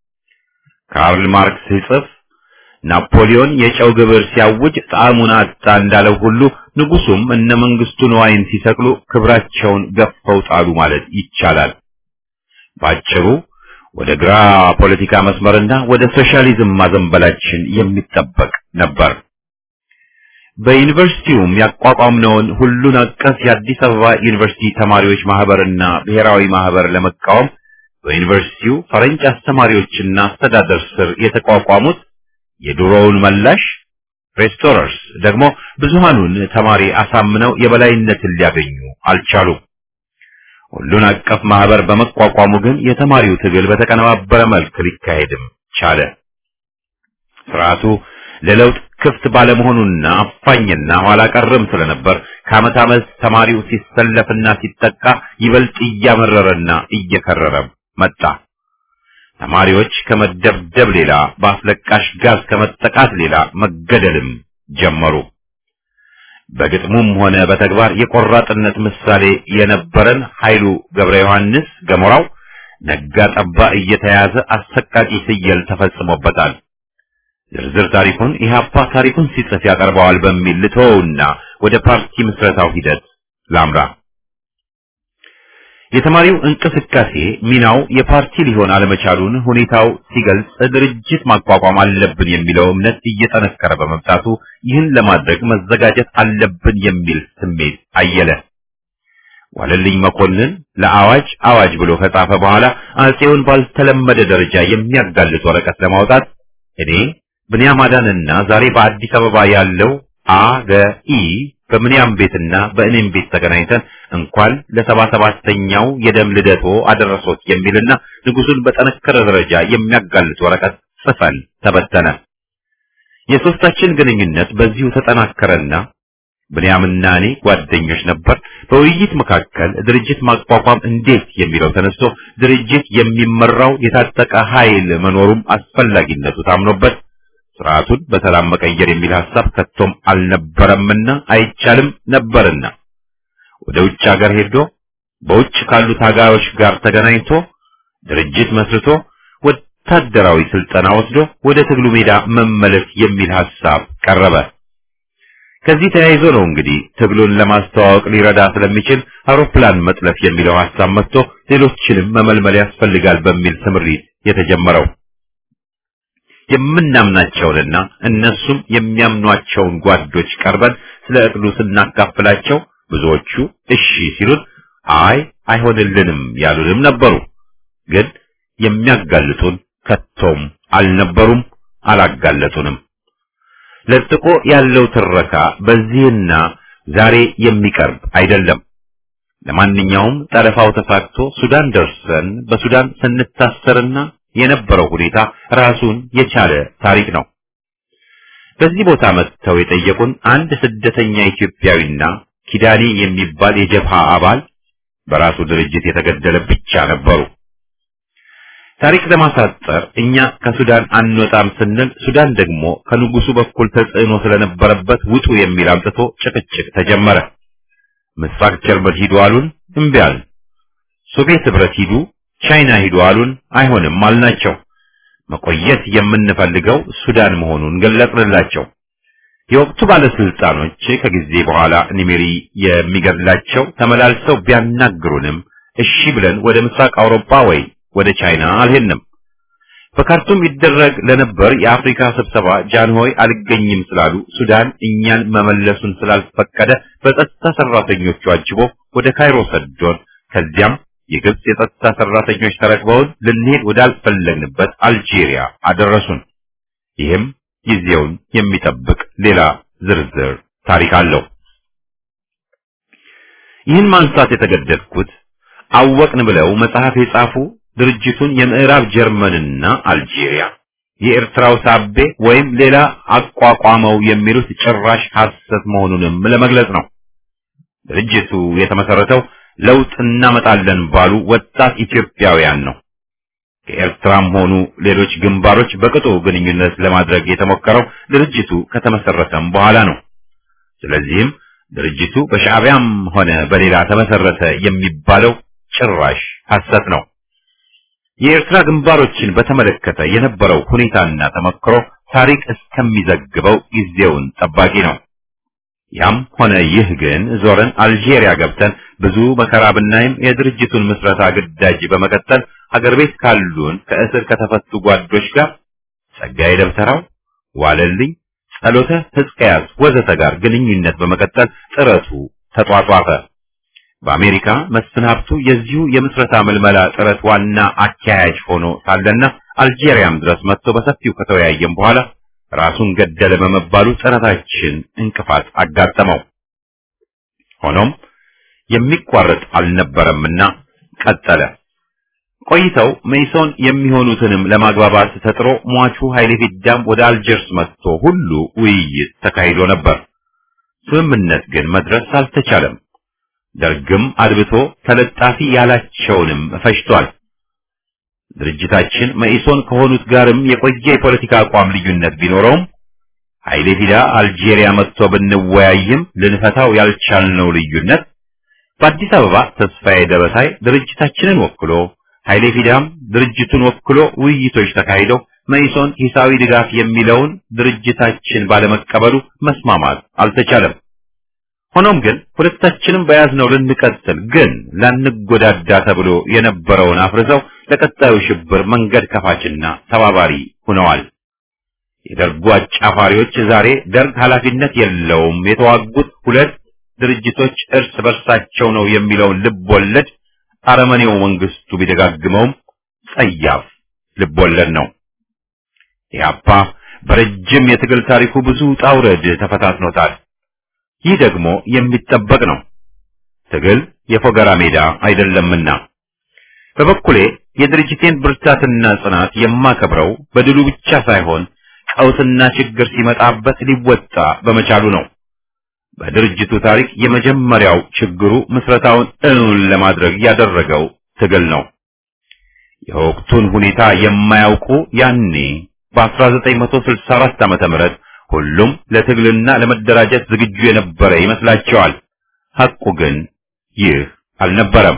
ካርል ማርክስ ሲጽፍ ናፖሊዮን የጨው ግብር ሲያውጅ ጣዕሙን አጣ እንዳለው ሁሉ ንጉሱም እነ መንግስቱ ንዋይን ሲሰቅሉ ክብራቸውን ገፈው ጣሉ ማለት ይቻላል። ባጭሩ ወደ ግራ ፖለቲካ መስመርና ወደ ሶሻሊዝም ማዘንበላችን የሚጠበቅ ነበር። በዩኒቨርሲቲውም ያቋቋምነውን ሁሉን አቀፍ የአዲስ አበባ ዩኒቨርሲቲ ተማሪዎች ማህበርና ብሔራዊ ማህበር ለመቃወም በዩኒቨርሲቲው ፈረንጅ አስተማሪዎችና አስተዳደር ስር የተቋቋሙት የድሮውን መላሽ ሬስቶረርስ ደግሞ ብዙሃኑን ተማሪ አሳምነው የበላይነትን ሊያገኙ አልቻሉም። ሁሉን አቀፍ ማህበር በመቋቋሙ ግን የተማሪው ትግል በተቀነባበረ መልክ ሊካሄድም ቻለ። ስርዓቱ ለለውጥ ክፍት ባለመሆኑና አፋኝና ኋላ ቀርም ስለነበር ከዓመት ዓመት ተማሪው ሲሰለፍና ሲጠቃ ይበልጥ እያመረረና እየከረረ መጣ። ተማሪዎች ከመደብደብ ሌላ በአስለቃሽ ጋዝ ከመጠቃት ሌላ መገደልም ጀመሩ። በግጥሙም ሆነ በተግባር የቆራጥነት ምሳሌ የነበረን ኃይሉ ገብረ ዮሐንስ ገሞራው ነጋ ጠባ እየተያዘ አሰቃቂ ስየል ተፈጽሞበታል። ዝርዝር ታሪኩን ኢህአፓ ታሪኩን ሲጽፍ ያቀርበዋል በሚል ልተወውና ወደ ፓርቲ ምስረታው ሂደት ላምራ። የተማሪው እንቅስቃሴ ሚናው የፓርቲ ሊሆን አለመቻሉን ሁኔታው ሲገልጽ ድርጅት ማቋቋም አለብን የሚለው እምነት እየጠነከረ በመምጣቱ ይህን ለማድረግ መዘጋጀት አለብን የሚል ስሜት አየለ። ዋለልኝ መኮንን ለአዋጅ አዋጅ ብሎ ከጻፈ በኋላ አጼውን ባልተለመደ ደረጃ የሚያጋልጥ ወረቀት ለማውጣት እኔ ብንያም አዳንና ዛሬ በአዲስ አበባ ያለው አገኢ በምንያም ቤትና በእኔም ቤት ተገናኝተን እንኳን ለሰባ ሰባተኛው የደም ልደቶ አደረሶት የሚልና ንጉሱን በጠነከረ ደረጃ የሚያጋልጥ ወረቀት ጽፈን ተበተነ። የሶስታችን ግንኙነት በዚሁ ተጠናከረና ብንያምና እኔ ጓደኞች ነበር። በውይይት መካከል ድርጅት ማቋቋም እንዴት የሚለው ተነስቶ ድርጅት የሚመራው የታጠቀ ኃይል መኖሩም አስፈላጊነቱ ታምኖበት ስርዓቱን በሰላም መቀየር የሚል ሐሳብ ከቶም አልነበረምና አይቻልም ነበርና ወደ ውጭ ሀገር ሄዶ በውጭ ካሉ ታጋዮች ጋር ተገናኝቶ ድርጅት መስርቶ ወታደራዊ ስልጠና ወስዶ ወደ ትግሉ ሜዳ መመለስ የሚል ሐሳብ ቀረበ። ከዚህ ተያይዞ ነው እንግዲህ ትግሉን ለማስተዋወቅ ሊረዳ ስለሚችል አውሮፕላን መጥለፍ የሚለው ሐሳብ መጥቶ ሌሎችንም መመልመል ያስፈልጋል በሚል ስምሪት የተጀመረው። የምናምናቸውንና እነሱም የሚያምኗቸውን ጓዶች ቀርበን ስለ እቅዱ ስናካፍላቸው ብዙዎቹ እሺ ሲሉን፣ አይ አይሆንልንም ያሉንም ነበሩ። ግን የሚያጋልጡን ከቶም አልነበሩም፣ አላጋለጡንም። ለጥቆ ያለው ትረካ በዚህና ዛሬ የሚቀርብ አይደለም። ለማንኛውም ጠለፋው ተሳክቶ ሱዳን ደርሰን በሱዳን ስንታሰርና የነበረው ሁኔታ ራሱን የቻለ ታሪክ ነው። በዚህ ቦታ መጥተው የጠየቁን አንድ ስደተኛ ኢትዮጵያዊና ኪዳኔ የሚባል የጀብሃ አባል በራሱ ድርጅት የተገደለ ብቻ ነበሩ። ታሪክ ለማሳጠር እኛ ከሱዳን አንወጣም ስንል ሱዳን ደግሞ ከንጉሱ በኩል ተጽዕኖ ስለነበረበት ውጡ የሚል አምጥቶ ጭቅጭቅ ተጀመረ። ምስራቅ ጀርመን ሂዱ አሉን፣ እምቢ አልን። ሶቪየት ህብረት ሂዱ፣ ቻይና ሂዱ አሉን፣ አይሆንም አልናቸው። መቆየት የምንፈልገው ሱዳን መሆኑን ገለጽንላቸው። የወቅቱ ባለስልጣኖች ከጊዜ በኋላ ኒሜሪ የሚገድላቸው ተመላልሰው ቢያናግሩንም እሺ ብለን ወደ ምስራቅ አውሮፓ ወይ ወደ ቻይና አልሄድንም። በካርቱም ይደረግ ለነበር የአፍሪካ ስብሰባ ጃንሆይ አልገኝም ስላሉ ሱዳን እኛን መመለሱን ስላልፈቀደ በጸጥታ ሰራተኞቹ አጅቦ ወደ ካይሮ ሰዶን ከዚያም የግብጽ የጸጥታ ሰራተኞች ተረክበውን ልንሄድ ወዳልፈለግንበት አልጄሪያ አደረሱን። ይህም ጊዜውን የሚጠብቅ ሌላ ዝርዝር ታሪክ አለው። ይህን ማንሳት የተገደድኩት አወቅን ብለው መጽሐፍ የጻፉ ድርጅቱን የምዕራብ ጀርመንና አልጄሪያ የኤርትራው ሳቤ ወይም ሌላ አቋቋመው የሚሉት ጭራሽ ሐሰት መሆኑንም ለመግለጽ ነው። ድርጅቱ የተመሰረተው ለውጥ እናመጣለን ባሉ ወጣት ኢትዮጵያውያን ነው። ከኤርትራም ሆኑ ሌሎች ግንባሮች በቅጡ ግንኙነት ለማድረግ የተሞከረው ድርጅቱ ከተመሰረተም በኋላ ነው። ስለዚህም ድርጅቱ በሻዕቢያም ሆነ በሌላ ተመሰረተ የሚባለው ጭራሽ ሐሰት ነው። የኤርትራ ግንባሮችን በተመለከተ የነበረው ሁኔታና ተመክሮ ታሪክ እስከሚዘግበው ጊዜውን ጠባቂ ነው። ያም ሆነ ይህ ግን ዞረን አልጄሪያ ገብተን ብዙ መከራ ብናይም የድርጅቱን ምስረታ ግዳጅ በመቀጠል ሀገር ቤት ካሉን ከእስር ከተፈቱ ጓዶች ጋር ጸጋዬ ደብተራው፣ ዋለልኝ፣ ጸሎተ ሕዝቅያስ ወዘተ ጋር ግንኙነት በመቀጠል ጥረቱ ተጧጧፈ። በአሜሪካ መስፍን ሀብቱ የዚሁ የምስረታ ምልመላ ጥረት ዋና አካያጅ ሆኖ ሳለና አልጄሪያም ድረስ መጥቶ በሰፊው ከተወያየም በኋላ ራሱን ገደለ በመባሉ ጥረታችን እንቅፋት አጋጠመው። ሆኖም የሚቋረጥ አልነበረምና ቀጠለ። ቆይተው መይሶን የሚሆኑትንም ለማግባባት ተጥሮ ሟቹ ኃይሌ ፊዳም ወደ አልጀርስ መጥቶ ሁሉ ውይይት ተካሂዶ ነበር። ስምምነት ግን መድረስ አልተቻለም። ደርግም አድብቶ ተለጣፊ ያላቸውንም ፈጅቷል። ድርጅታችን መኢሶን ከሆኑት ጋርም የቆየ የፖለቲካ አቋም ልዩነት ቢኖረውም ኃይሌ ፊዳ አልጄሪያ መጥቶ ብንወያይም ልንፈታው ያልቻልነው ልዩነት በአዲስ አበባ ተስፋዬ ደበሳይ ድርጅታችንን ወክሎ ኃይሌ ፊዳም ድርጅቱን ወክሎ ውይይቶች ተካሂደው መኢሶን ሂሳዊ ድጋፍ የሚለውን ድርጅታችን ባለመቀበሉ መስማማት አልተቻለም። ሆኖም ግን ሁለታችንም በያዝነው ልንቀጥል ግን ላንጎዳዳ ተብሎ የነበረውን አፍርሰው ለቀጣዩ ሽብር መንገድ ከፋችና ተባባሪ ሆነዋል። የደርጉ አጫፋሪዎች ዛሬ ደርግ ኃላፊነት የለውም የተዋጉት ሁለት ድርጅቶች እርስ በርሳቸው ነው የሚለውን ልብ ወለድ አረመኔው መንግስቱ ቢደጋግመውም ጸያፍ ልብ ወለድ ነው። ኢህአፓ በረጅም የትግል ታሪኩ ብዙ ውጣ ውረድ ተፈታትኖታል። ይህ ደግሞ የሚጠበቅ ነው። ትግል የፎገራ ሜዳ አይደለምና በበኩሌ የድርጅቴን ብርታትና ጽናት የማከብረው በድሉ ብቻ ሳይሆን ቀውስና ችግር ሲመጣበት ሊወጣ በመቻሉ ነው። በድርጅቱ ታሪክ የመጀመሪያው ችግሩ ምስረታውን እውን ለማድረግ ያደረገው ትግል ነው። የወቅቱን ሁኔታ የማያውቁ ያኔ በ1964 ዓመተ ምህረት ሁሉም ለትግልና ለመደራጀት ዝግጁ የነበረ ይመስላቸዋል። ሐቁ ግን ይህ አልነበረም።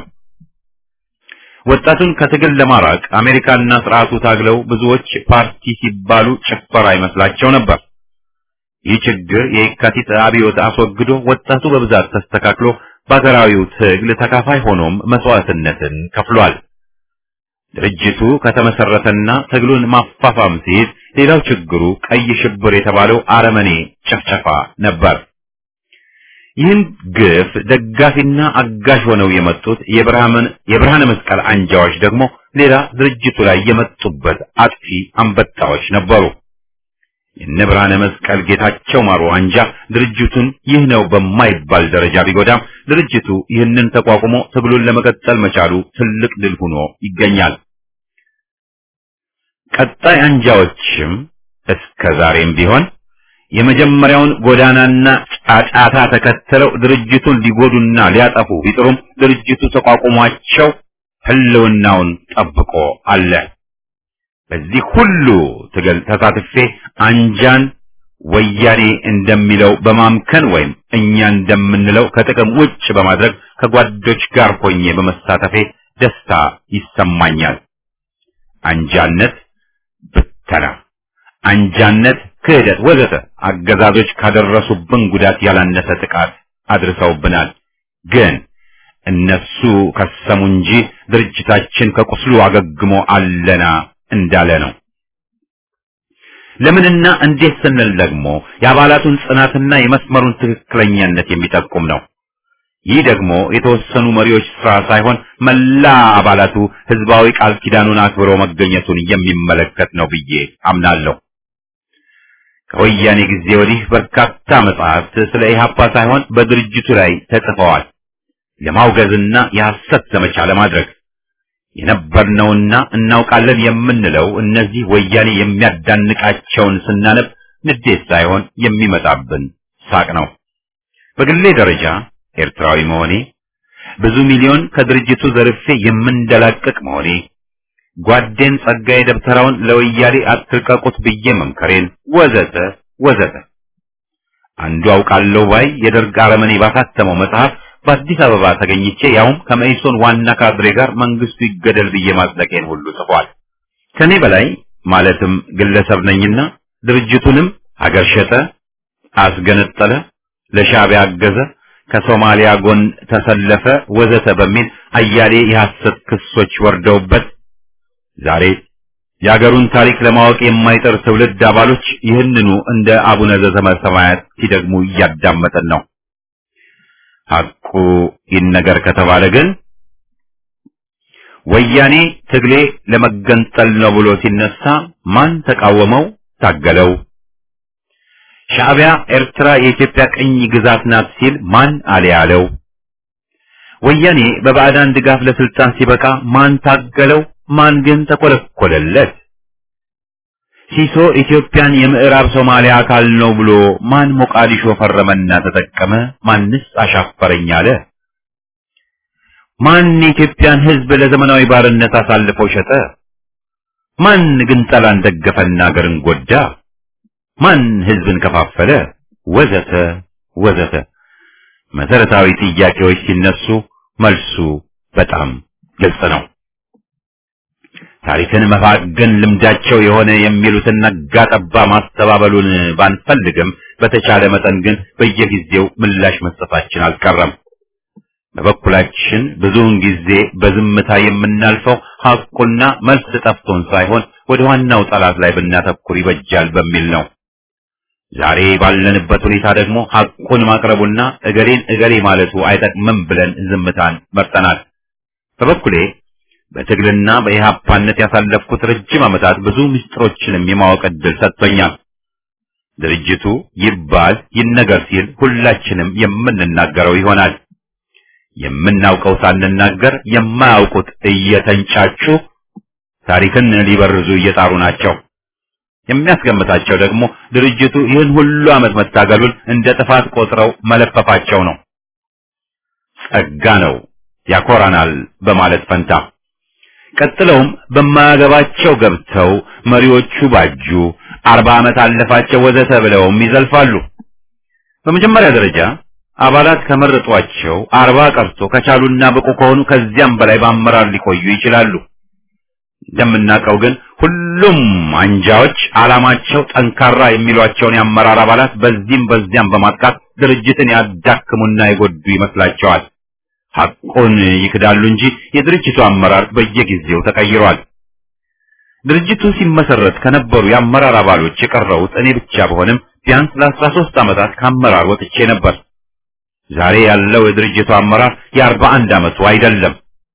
ወጣቱን ከትግል ለማራቅ አሜሪካና ስርዓቱ ታግለው ብዙዎች ፓርቲ ሲባሉ ጭፈራ ይመስላቸው ነበር። ይህ ችግር የየካቲት አብዮት አስወግዶ ወጣቱ በብዛት ተስተካክሎ በሀገራዊው ትግል ተካፋይ ሆኖም መስዋዕትነትን ከፍሏል። ድርጅቱ ከተመሰረተና ትግሉን ማፋፋም ሲይዝ ሌላው ችግሩ ቀይ ሽብር የተባለው አረመኔ ጭፍጨፋ ነበር። ይህን ግፍ ደጋፊና አጋዥ ሆነው የመጡት የብርሃን የብርሃነ መስቀል አንጃዎች ደግሞ ሌላ ድርጅቱ ላይ የመጡበት አጥፊ አንበጣዎች ነበሩ። የነ ብርሃነ መስቀል ጌታቸው ማሩ አንጃ ድርጅቱን ይህ ነው በማይባል ደረጃ ቢጎዳም ድርጅቱ ይህንን ተቋቁሞ ትግሉን ለመቀጠል መቻሉ ትልቅ ድል ሆኖ ይገኛል። ቀጣይ አንጃዎችም እስከ ዛሬም ቢሆን የመጀመሪያውን ጎዳናና ጫጫታ ተከትለው ድርጅቱን ሊጎዱና ሊያጠፉ ቢጥሩም ድርጅቱ ተቋቁሟቸው ህልውናውን ጠብቆ አለ። በዚህ ሁሉ ትግል ተሳትፌ አንጃን ወያኔ እንደሚለው በማምከን ወይም እኛ እንደምንለው ከጥቅም ውጭ በማድረግ ከጓዶች ጋር ሆኜ በመሳተፌ ደስታ ይሰማኛል። አንጃነት ብተና፣ አንጃነት ክህደት፣ ወዘተ አገዛዞች ካደረሱብን ጉዳት ያላነሰ ጥቃት አድርሰውብናል። ግን እነሱ ከሰሙ እንጂ ድርጅታችን ከቁስሉ አገግሞ አለና እንዳለ ነው። ለምንና እንዴት ስንል ደግሞ የአባላቱን ጽናትና የመስመሩን ትክክለኛነት የሚጠቁም ነው። ይህ ደግሞ የተወሰኑ መሪዎች ስራ ሳይሆን መላ አባላቱ ህዝባዊ ቃል ኪዳኑን አክብሮ መገኘቱን የሚመለከት ነው ብዬ አምናለሁ። ከወያኔ ጊዜ ወዲህ በርካታ መጽሐፍት ስለ ኢህአፓ ሳይሆን በድርጅቱ ላይ ተጽፈዋል። ለማውገዝና የሐሰት ዘመቻ ለማድረግ የነበርነውና እናውቃለን የምንለው እነዚህ ወያኔ የሚያዳንቃቸውን ስናነብ ንዴት ሳይሆን የሚመጣብን ሳቅ ነው። በግሌ ደረጃ ኤርትራዊ መሆኔ፣ ብዙ ሚሊዮን ከድርጅቱ ዘርፌ የምንደላቀቅ መሆኔ፣ ጓዴን ጸጋዬ ደብተራውን ለወያኔ አትልቀቁት ብዬ መምከሬን ወዘተ ወዘተ አንዱ አውቃለሁ ባይ የደርግ አረመኔ ባሳተመው መጽሐፍ በአዲስ አበባ ተገኝቼ ያውም ከመኢሶን ዋና ካድሬ ጋር መንግስቱ ይገደል ብዬ ማጽደቄን ሁሉ ጽፏል። ከኔ በላይ ማለትም ግለሰብ ነኝና ድርጅቱንም ሀገር ሸጠ፣ አስገነጠለ፣ ለሻዕቢያ አገዘ፣ ከሶማሊያ ጎን ተሰለፈ ወዘተ በሚል አያሌ የሐሰት ክሶች ወርደውበት ዛሬ የአገሩን ታሪክ ለማወቅ የማይጠር ትውልድ አባሎች ይህንኑ እንደ አቡነ ዘበሰማያት ሲደግሙ እያዳመጠን ነው። ሐቁ ይነገር ከተባለ ግን ወያኔ ትግሌ ለመገንጠል ነው ብሎ ሲነሳ ማን ተቃወመው? ታገለው? ሻዕቢያ ኤርትራ የኢትዮጵያ ቅኝ ግዛት ናት ሲል ማን አለ ያለው? ወያኔ በባዕዳን ድጋፍ ለስልጣን ሲበቃ ማን ታገለው? ማን ግን ተቆለቆለለት? ሲሶ ኢትዮጵያን የምዕራብ ሶማሊያ አካል ነው ብሎ ማን ሞቃዲሾ ፈረመና ተጠቀመ? ማንስ አሻፈረኝ አለ? ማን የኢትዮጵያን ሕዝብ ለዘመናዊ ባርነት አሳልፎ ሸጠ? ማን ግን ጠላን ደገፈና አገርን ጎዳ? ማን ሕዝብን ከፋፈለ? ወዘተ ወዘተ መሰረታዊ ጥያቄዎች ሲነሱ መልሱ በጣም ግልጽ ነው። ታሪክን መፋገን ልምዳቸው የሆነ የሚሉትን ነጋ ጠባ ማስተባበሉን ባንፈልግም በተቻለ መጠን ግን በየጊዜው ምላሽ መስጠታችን አልቀረም። በበኩላችን ብዙውን ጊዜ በዝምታ የምናልፈው ሐቁና መልስ ጠፍቶን ሳይሆን ወደ ዋናው ጠላት ላይ ብናተኩር ይበጃል በሚል ነው። ዛሬ ባለንበት ሁኔታ ደግሞ ሐቁን ማቅረቡና እገሌን እገሌ ማለቱ አይጠቅምም ብለን ዝምታን መርጠናል። በበኩሌ በትግልና በኢህአፓነት ያሳለፍኩት ረጅም ዓመታት ብዙ ምስጢሮችንም የማወቅ ዕድል ሰጥቶኛል። ድርጅቱ ይባል ይነገር ሲል ሁላችንም የምንናገረው ይሆናል። የምናውቀው ሳንናገር የማያውቁት እየተንጫጩ ታሪክን ሊበርዙ እየጣሩ ናቸው። የሚያስገምታቸው ደግሞ ድርጅቱ ይህን ሁሉ ዓመት መታገሉን እንደ ጥፋት ቆጥረው መለፈፋቸው ነው። ጸጋ ነው ያኮራናል በማለት ፈንታ ቀጥለውም በማያገባቸው ገብተው መሪዎቹ ባጁ፣ አርባ ዓመት አለፋቸው ወዘተ ብለውም ይዘልፋሉ። በመጀመሪያ ደረጃ አባላት ከመረጧቸው አርባ ቀርቶ ከቻሉና ብቁ ከሆኑ ከዚያም በላይ በአመራር ሊቆዩ ይችላሉ። እንደምናውቀው ግን ሁሉም አንጃዎች ዓላማቸው ጠንካራ የሚሏቸውን የአመራር አባላት በዚህም በዚያም በማጥቃት ድርጅትን ያዳክሙና የጎዱ ይመስላቸዋል። ሐቁን ይክዳሉ እንጂ የድርጅቱ አመራር በየጊዜው ተቀይሯል። ድርጅቱ ሲመሰረት ከነበሩ የአመራር አባሎች የቀረሁት እኔ ብቻ በሆንም ቢያንስ ለአስራ ሦስት ዓመታት ከአመራር ወጥቼ ነበር። ዛሬ ያለው የድርጅቱ አመራር የአርባ አንድ ዓመቱ አይደለም።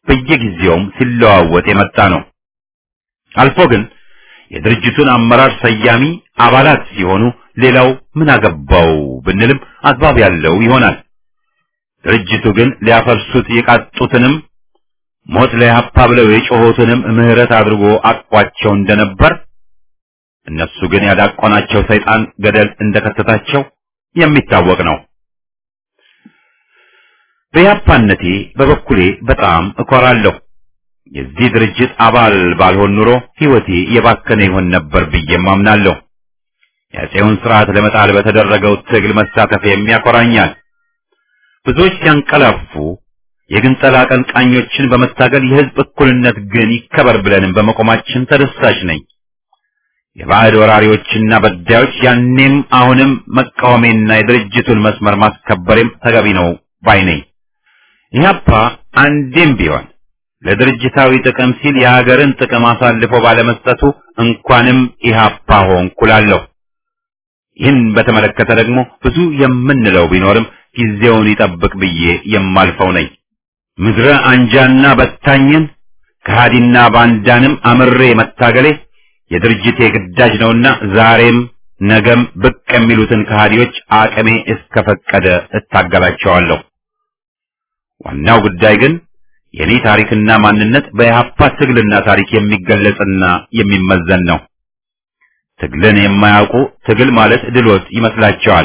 በየጊዜውም ሲለዋወጥ የመጣ ነው። አልፎ ግን የድርጅቱን አመራር ሰያሚ አባላት ሲሆኑ ሌላው ምን አገባው ብንልም አግባብ ያለው ይሆናል። ድርጅቱ ግን ሊያፈርሱት የቃጡትንም ሞት ለኢህአፓ ብለው የጮኹትንም ምህረት አድርጎ አቋቸው እንደነበር እነሱ ግን ያዳቆናቸው ሰይጣን ገደል እንደከተታቸው የሚታወቅ ነው። በኢህአፓነቴ በበኩሌ በጣም እኮራለሁ። የዚህ ድርጅት አባል ባልሆን ኑሮ ሕይወቴ የባከነ ይሆን ነበር ብዬም አምናለሁ። የአፄውን ስርዓት ለመጣል በተደረገው ትግል መሳተፍ የሚያኮራኛል። ብዙዎች ሲያንቀላፉ የግንጠላ አቀንቃኞችን በመታገል የህዝብ እኩልነት ግን ይከበር ብለንም በመቆማችን ተደሳሽ ነኝ። የባዕድ ወራሪዎችና በዳዮች ያኔም አሁንም መቃወሜና የድርጅቱን መስመር ማስከበሬም ተገቢ ነው ባይ ነኝ። ኢህአፓ አንዴም ቢሆን ለድርጅታዊ ጥቅም ሲል የሀገርን ጥቅም አሳልፎ ባለመስጠቱ እንኳንም ኢህአፓ ሆንኩ እላለሁ። ይህን በተመለከተ ደግሞ ብዙ የምንለው ቢኖርም ጊዜውን ይጠብቅ ብዬ የማልፈው ነኝ። ምድረ አንጃና በታኝን ከሃዲና ባንዳንም አምሬ መታገሌ የድርጅቴ ግዳጅ ነውና ዛሬም ነገም ብቅ የሚሉትን ከሃዲዎች አቅሜ እስከፈቀደ እታገላቸዋለሁ። ዋናው ጉዳይ ግን የኔ ታሪክና ማንነት በኢህአፓ ትግልና ታሪክ የሚገለጽና የሚመዘን ነው። ትግልን የማያውቁ ትግል ማለት ድሎት ይመስላቸዋል።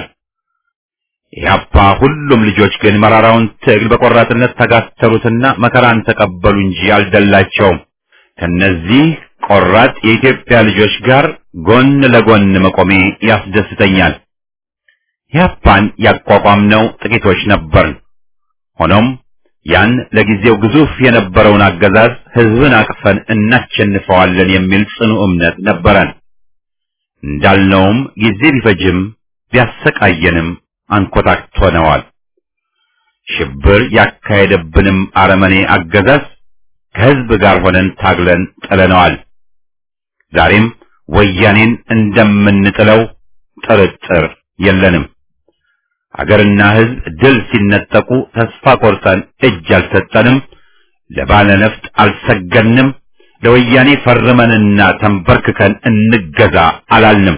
ኢህአፓ ሁሉም ልጆች ግን መራራውን ትግል በቆራጥነት ተጋተሩትና መከራን ተቀበሉ እንጂ አልደላቸውም። ከነዚህ ቆራጥ የኢትዮጵያ ልጆች ጋር ጎን ለጎን መቆሜ ያስደስተኛል። ኢህአፓን ያቋቋምነው ጥቂቶች ነበርን። ሆኖም ያን ለጊዜው ግዙፍ የነበረውን አገዛዝ ህዝብን አቅፈን እናሸንፈዋለን የሚል ጽኑ እምነት ነበረን። እንዳልነውም ጊዜ ቢፈጅም ቢያሰቃየንም አንኮታክቶነዋል። ሽብር ያካሄደብንም አረመኔ አገዛዝ ከህዝብ ጋር ሆነን ታግለን ጥለነዋል። ዛሬም ወያኔን እንደምንጥለው ጥርጥር የለንም። አገርና ህዝብ ድል ሲነጠቁ ተስፋ ቆርጠን እጅ አልሰጠንም፣ ለባለ ነፍጥ አልሰገድንም፣ ለወያኔ ፈርመንና ተንበርክከን እንገዛ አላልንም።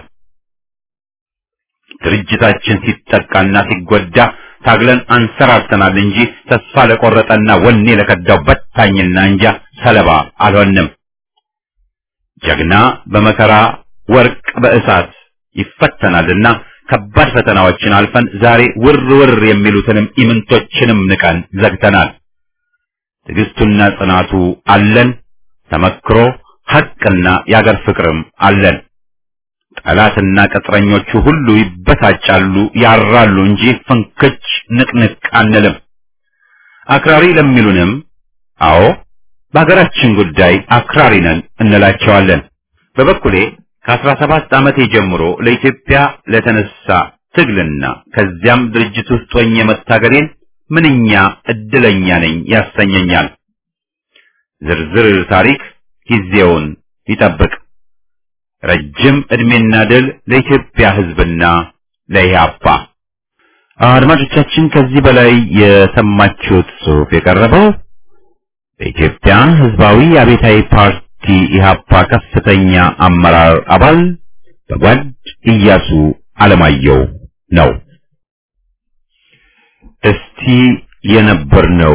ድርጅታችን ሲጠቃና ሲጎዳ ታግለን አንሰራርተናል እንጂ ተስፋ ለቆረጠና ወኔ ለከዳው በታኝና እንጃ ሰለባ አልሆንም። ጀግና በመከራ ወርቅ በእሳት ይፈተናልና ከባድ ፈተናዎችን አልፈን ዛሬ ውር ውር የሚሉትንም ኢምንቶችንም ንቀን ዘግተናል። ትዕግስቱና ጽናቱ አለን። ተመክሮ ሐቅና የአገር ፍቅርም አለን። ጠላትና ቅጥረኞቹ ሁሉ ይበሳጫሉ፣ ያራሉ እንጂ ፍንክች ንቅንቅ አንልም። አክራሪ ለሚሉንም አዎ በሀገራችን ጉዳይ አክራሪ ነን እንላቸዋለን። በበኩሌ ከአስራ ሰባት ዓመቴ ጀምሮ ለኢትዮጵያ ለተነሳ ትግልና ከዚያም ድርጅት ውስጥ ሆኜ መታገሌን ምንኛ እድለኛ ነኝ ያሰኘኛል። ዝርዝር ታሪክ ጊዜውን ይጠብቅ። ረጅም ዕድሜና ድል ለኢትዮጵያ ሕዝብና ለኢህአፓ። አድማጮቻችን ከዚህ በላይ የሰማችሁት ጽሑፍ የቀረበው በኢትዮጵያ ሕዝባዊ አብዮታዊ ፓርቲ ኢህአፓ ከፍተኛ አመራር አባል በጓድ ኢያሱ አለማየሁ ነው። እስቲ የነበርነው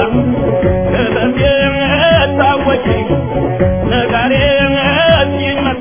ነጋዴ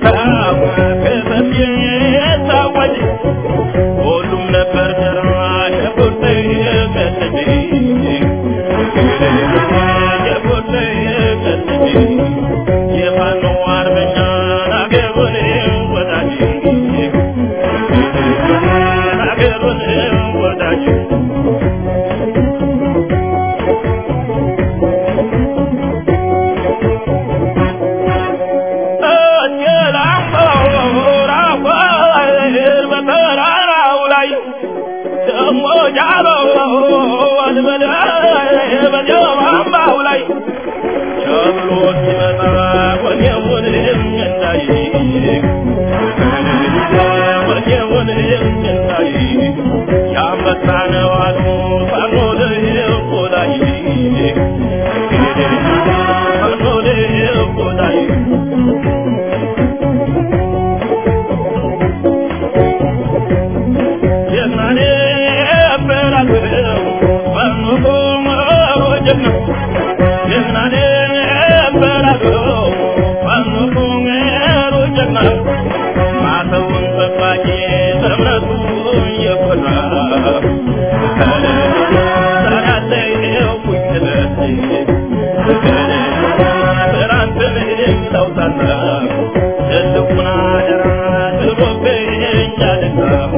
ሞጃሎ ወልበለ በጀው አምባው ላይ ቸብሎ ሲመጣ ወኔውን እንዳይ ወኔውን እንዳይ ያንበሳ ነው አሉ ፋኖ ልቆ ላይ ፋኖ ልቆ ላይ ጀግናኔ በራገው ፋኖ ቆመሮ ጀግና ጀግናኔ በራገው ፋኖ ቆመሮ ጀግና ማተውን ጠባቂ በእምነቱ የኮራ ሰራተኛው ኩኝለት በራንተን ለውታታ ትልቁን አደራ ጥሎብኝ አደራ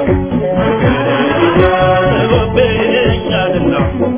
ጥሎብኝ አደራ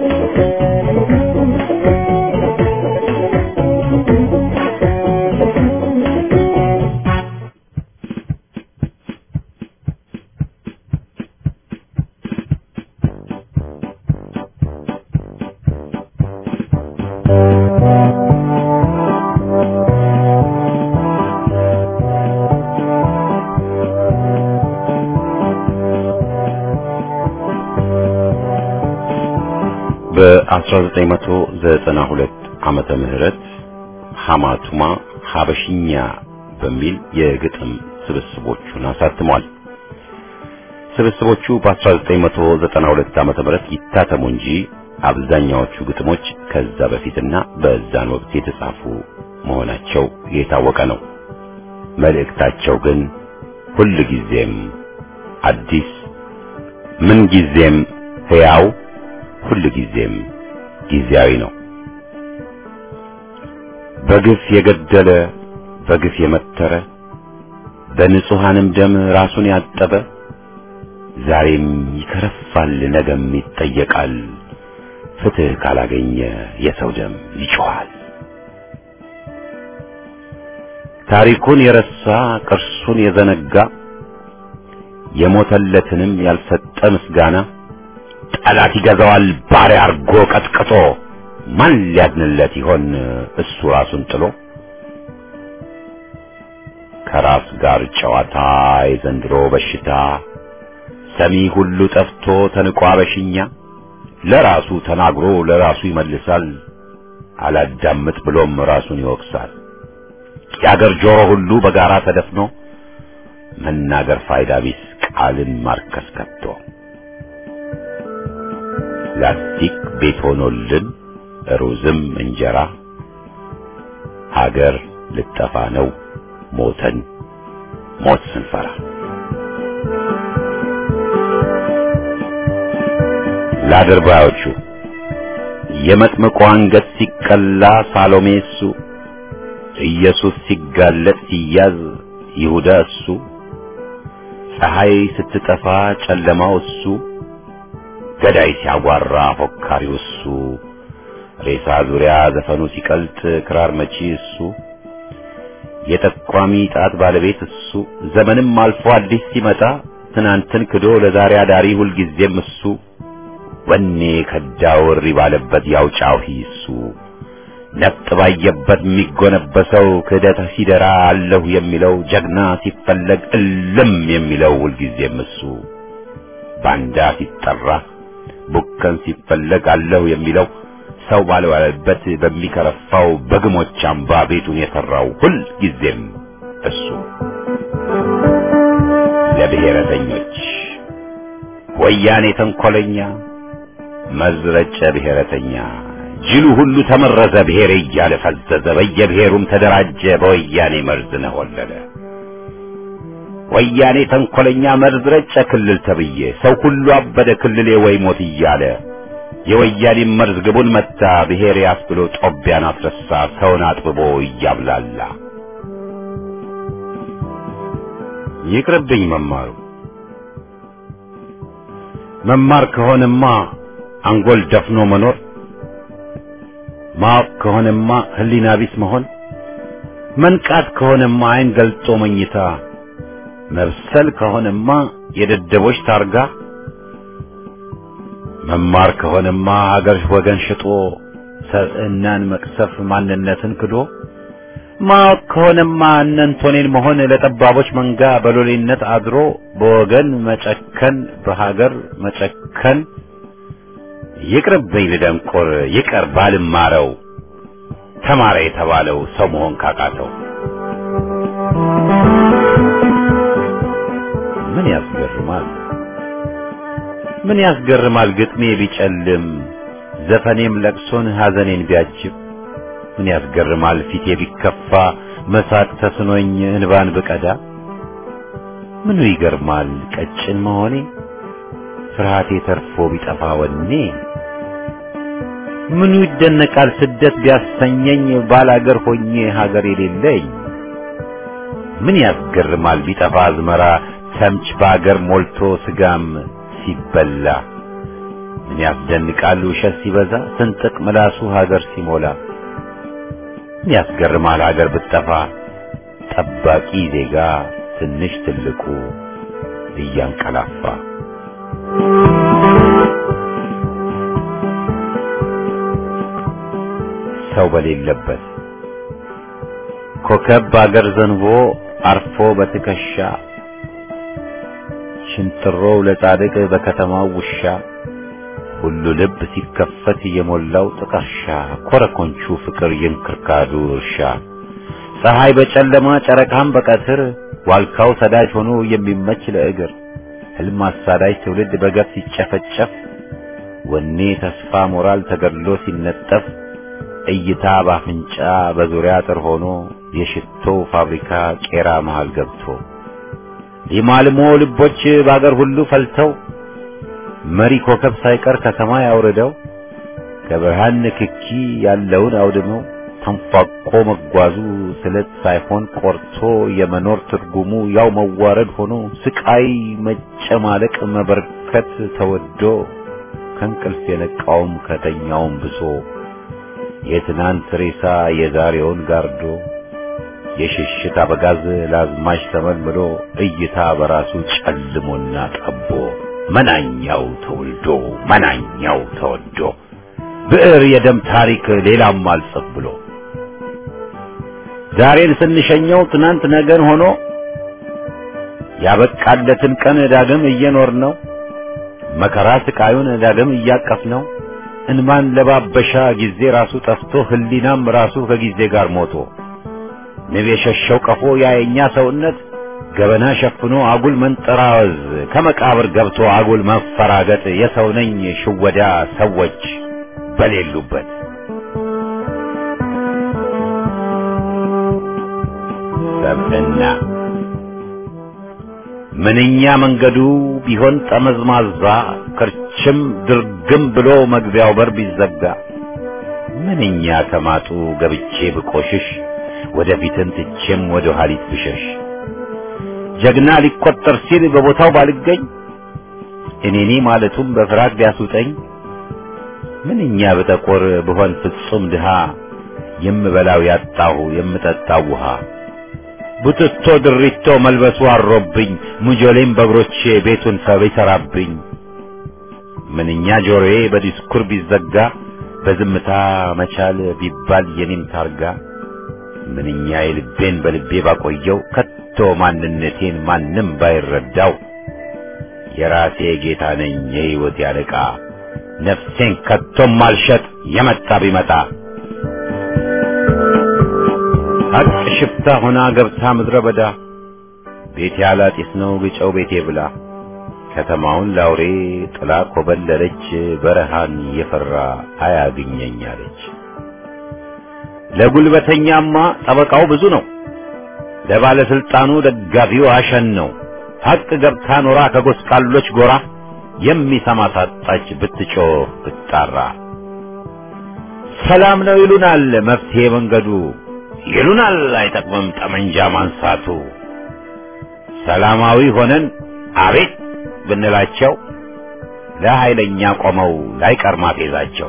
በ1992 ዓመተ ምህረት ሐማቱማ ሐበሽኛ በሚል የግጥም ስብስቦቹን አሳትሟል። ስብስቦቹ በ1992 ዓመተ ምህረት ይታተሙ እንጂ አብዛኛዎቹ ግጥሞች ከዛ በፊትና በዛን ወቅት የተጻፉ መሆናቸው የታወቀ ነው። መልእክታቸው ግን ሁል ጊዜም አዲስ፣ ምን ጊዜም ሕያው፣ ሁል ጊዜም ጊዜያዊ ነው። በግፍ የገደለ በግፍ የመተረ በንጹሐንም ደም ራሱን ያጠበ ዛሬም ይከረፋል፣ ነገም ይጠየቃል። ፍትሕ ካላገኘ የሰው ደም ይጮኻል። ታሪኩን የረሳ ቅርሱን የዘነጋ የሞተለትንም ያልሰጠ ምስጋና ጠላት ይገዛዋል ባሪያ አርጎ ቀጥቅጦ ማን ሊያድንለት ይሆን እሱ ራሱን ጥሎ ከራስ ጋር ጨዋታ የዘንድሮ በሽታ ሰሚ ሁሉ ጠፍቶ ተንቆ አበሽኛ ለራሱ ተናግሮ ለራሱ ይመልሳል አላዳምጥ ብሎም ራሱን ይወቅሳል የአገር ጆሮ ሁሉ በጋራ ተደፍኖ መናገር ፋይዳ ቢስ ቃልን ማርከስ ከቶ ላስቲክ ቤት ሆኖልን ሩዝም እንጀራ ሀገር ልጠፋ ነው ሞተን ሞት ስንፈራ ለአድርባዮቹ የመጥምቁ አንገት ሲቀላ ሳሎሜ እሱ ኢየሱስ ሲጋለጥ ሲያዝ ይሁዳ እሱ ፀሐይ ስትጠፋ ጨለማው እሱ ገዳይ ሲያጓራ ፎካሪው እሱ ሬሳ ዙሪያ ዘፈኑ ሲቀልጥ ክራር መቺ እሱ የጠቋሚ ጣት ባለቤት እሱ ዘመንም አልፎ አዲስ ሲመጣ ትናንትን ክዶ ለዛሬ አዳሪ ሁልጊዜም እሱ ወኔ ከዳው እሪ ባለበት ያውጫው እሱ ነጥ ባየበት የሚጎነበሰው ክህደት ሲደራ አለሁ የሚለው ጀግና ሲፈለግ እልም የሚለው ሁልጊዜም እሱ ባንዳ ሲጠራ ቡከን ሲፈለግ አለሁ የሚለው ሰው ባልዋለበት በሚከረፋው በግሞች አምባ ቤቱን የሰራው ሁል ጊዜም እሱ ለብሔረተኞች ወያኔ ተንኮለኛ መዝረጨ ብሔረተኛ ጅሉ ሁሉ ተመረዘ ብሔር እያለ ፈዘዘ በየብሔሩም ተደራጀ በወያኔ መርዝ ነሆለለ ወያኔ ተንኮለኛ መርዝ ረጨ ክልል ተብዬ ሰው ሁሉ አበደ ክልሌ ወይ ሞት እያለ የወያኔ መርዝ ግቡን መታ ብሔር ያስብሎ ጦቢያን አስረሳ ሰውን አጥብቦ እያብላላ ይቅርብኝ መማሩ መማር ከሆነማ አንጎል ደፍኖ መኖር ማወቅ ከሆነማ ህሊና ቢስ መሆን መንቃት ከሆነማ አይን ገልጦ መኝታ መብሰል ከሆነማ የደደቦች ታርጋ መማር ከሆነማ ሀገር ወገን ሽጦ ሰብዕናን መቅሰፍ ማንነትን ክዶ ማወቅ ከሆነማ እነንቶኔን መሆን ለጠባቦች መንጋ በሎሌነት አድሮ በወገን መጨከን በሀገር መጨከን ይቅርብኝ ልደንቆር ይቀር ባልማረው ተማረ የተባለው ሰው መሆን ካቃተው ምን ያስገርማል ምን ያስገርማል ግጥሜ ቢጨልም ዘፈኔም ለቅሶን ሐዘኔን ቢያጅብ ምን ያስገርማል ፊቴ ቢከፋ መሳቅ ተስኖኝ እንባን ብቀዳ ምኑ ይገርማል ቀጭን መሆኔ ፍርሃቴ ተርፎ ቢጠፋ ወኔ ምኑ ይደነቃል ስደት ቢያሰኘኝ ባላገር ሆኜ ሀገር የሌለኝ ምን ያስገርማል ቢጠፋ አዝመራ ተምች በአገር ሞልቶ ስጋም ሲበላ ምን ያስደንቃል ውሸት ሲበዛ ስንጥቅ ምላሱ ሀገር ሲሞላ ምን ያስገርማል ሀገር ብትጠፋ ጠባቂ ዜጋ ትንሽ ትልቁ እያንቀላፋ ሰው በሌለበት ኮከብ በአገር ዘንቦ አርፎ በትከሻ ሽንጥሮው ለጻድቅ በከተማው ውሻ ሁሉ ልብ ሲከፈት የሞላው ጥቀርሻ ኮረኮንቹ ፍቅር የእንክርካዱ እርሻ ፀሐይ በጨለማ ጨረቃም በቀትር ዋልካው ሰዳጅ ሆኖ የሚመች ለእግር ህልም አሳዳጅ ትውልድ በገፍ ሲጨፈጨፍ ወኔ ተስፋ ሞራል ተገድሎ ሲነጠፍ እይታ ባፍንጫ በዙሪያ አጥር ሆኖ የሽቶ ፋብሪካ ቄራ መሃል ገብቶ ሊማልሞ ልቦች በአገር ሁሉ ፈልተው መሪ ኮከብ ሳይቀር ከሰማይ አውርደው ከብርሃን ንክኪ ያለውን አውድመው ተንፏቆ መጓዙ ስለት ሳይሆን ቆርቶ የመኖር ትርጉሙ ያው መዋረድ ሆኖ ስቃይ መጨማለቅ መበርከት ተወዶ ከእንቅልፍ የነቃውም ከተኛውም ብሶ የትናንት ሬሳ የዛሬውን ጋርዶ የሽሽት አበጋዝ ለአዝማች ተመልምሎ እይታ በራሱ ጨልሞና ጠቦ መናኛው ተወልዶ መናኛው ተወዶ ብዕር የደም ታሪክ ሌላም አልጽፍ ብሎ ዛሬን ስንሸኘው ትናንት ነገን ሆኖ ያበቃለትን ቀን ዳግም እየኖር ነው መከራ ስቃዩን ዳግም እያቀፍ ነው እንማን ለባበሻ ጊዜ ራሱ ጠፍቶ ህሊናም ራሱ ከጊዜ ጋር ሞቶ ንብ የሸሸው ቀፎ ያየኛ ሰውነት ገበና ሸፍኖ አጉል መንጠራወዝ ከመቃብር ገብቶ አጉል መፈራገጥ የሰው ነኝ ሽወዳ ሰዎች በሌሉበት ሰብዕና ምንኛ መንገዱ ቢሆን ጠመዝማዛ ክርችም ድርግም ብሎ መግቢያው በር ቢዘጋ ምንኛ ከማጡ ገብቼ ብቆሽሽ ወደፊትን ትቼም ወደ ኋሊት ብሸሽ ጀግና ሊቆጠር ሲል በቦታው ባልገኝ እኔኔ ማለቱም በፍርሃት ቢያስውጠኝ ምንኛ በጠቆር ብሆን ፍጹም ድሃ የምበላው ያጣሁ የምጠጣው ውሃ ቡትቶ ድሪቶ መልበሱ አሮብኝ ሙጆሌም በእግሮቼ ቤቱን ሰብ ይሰራብኝ ምንኛ ጆሮዬ በዲስኩር ቢዘጋ በዝምታ መቻል ቢባል የኔም ታርጋ ምንኛ የልቤን በልቤ ባቆየው ከቶ ማንነቴን ማንም ባይረዳው የራሴ ጌታ ነኝ የሕይወት ያለቃ ነፍሴን ከቶም ማልሸጥ የመጣ ቢመጣ ሀቅ ሽፍታ ሆና ገብታ ምድረ በዳ ቤቴ አላጢስ ነው ግጨው ቤቴ ብላ ከተማውን ላውሬ ጥላ ኮበለለች በረሃን የፈራ አያግኘኝ አለች። ለጉልበተኛማ ጠበቃው ብዙ ነው፣ ለባለስልጣኑ ደጋፊው አሸን ነው። ሀቅ ገብታ ኖራ ከጎስቋሎች ጎራ የሚሰማ ሳጣች ብትጮህ ብትጣራ። ሰላም ነው ይሉናል መፍትሄ መንገዱ ይሉናል አይጠቅምም ጠመንጃ ማንሳቱ። ሰላማዊ ሆነን አቤት ብንላቸው ለኃይለኛ ቆመው ላይቀር ማፌዛቸው።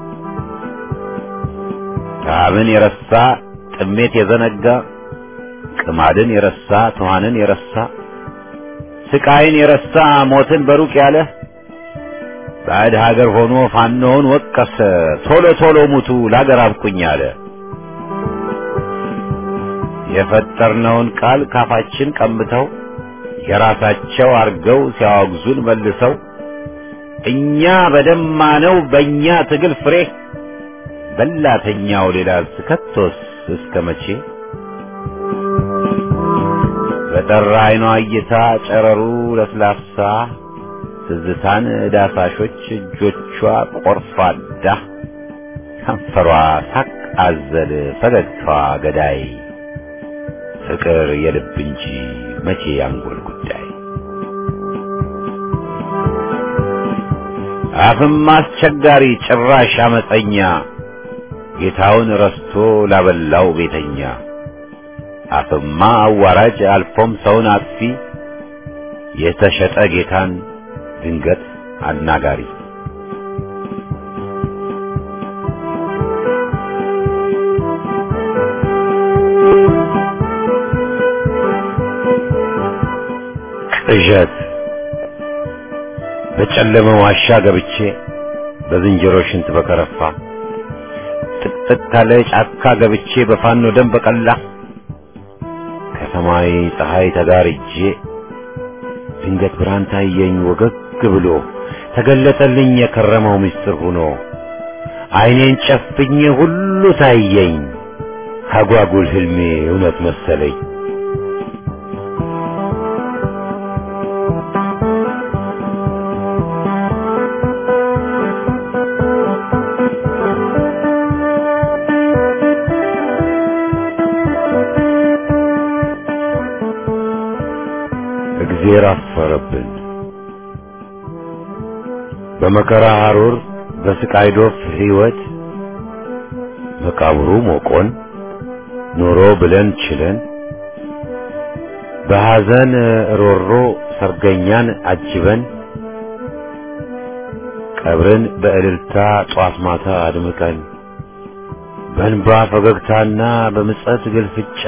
ረሃብን የረሳ ጥሜት የዘነጋ ቅማድን የረሳ ትኋንን የረሳ ስቃይን የረሳ ሞትን በሩቅ ያለ ባዕድ ሀገር ሆኖ ፋኖውን ወቀሰ ቶሎ ቶሎ ሙቱ ለሀገር አብቁኝ አለ። የፈጠርነውን ቃል ካፋችን ቀምተው የራሳቸው አርገው ሲያወግዙን መልሰው እኛ በደማነው በእኛ ትግል ፍሬ በላተኛው ሌላ ስከቶስ እስከ መቼ በጠራ አይኗ እይታ ጨረሩ ለስላሳ ትዝታን ዳሳሾች እጆቿ ቆርፋዳ ከንፈሯ ሳቅ አዘል ፈገግታዋ ገዳይ ፍቅር የልብ እንጂ መቼ ያንጎል ጉዳይ አፍም አስቸጋሪ ጭራሽ አመፀኛ ጌታውን ረስቶ ላበላው ቤተኛ አፍማ አዋራጅ አልፎም ሰውን አጥፊ የተሸጠ ጌታን ድንገት አናጋሪ ቅዠት በጨለመ ዋሻ ገብቼ በዝንጀሮ ሽንት በከረፋ ጥቅጥቅ ካለ ጫካ ገብቼ በፋኖ ደም በቀላ ከሰማይ ፀሐይ ተጋርጄ ድንገት ብርሃን ታየኝ ወገግ ብሎ ተገለጠልኝ የከረመው ምስጢር ሆኖ ዓይኔን ጨፍኜ ሁሉ ታየኝ አጓጉል ህልሜ እውነት መሰለኝ። እግዜር አፈረብን። በመከራ ሐሩር በስቃይ ዶፍ ሕይወት መቃብሩ ሞቆን ኑሮ ብለን ችለን በሐዘን ሮሮ ሰርገኛን አጅበን ቀብርን በእልልታ ጧት ማታ አድምቀን በእንባ ፈገግታና በምጸት ግልፍጫ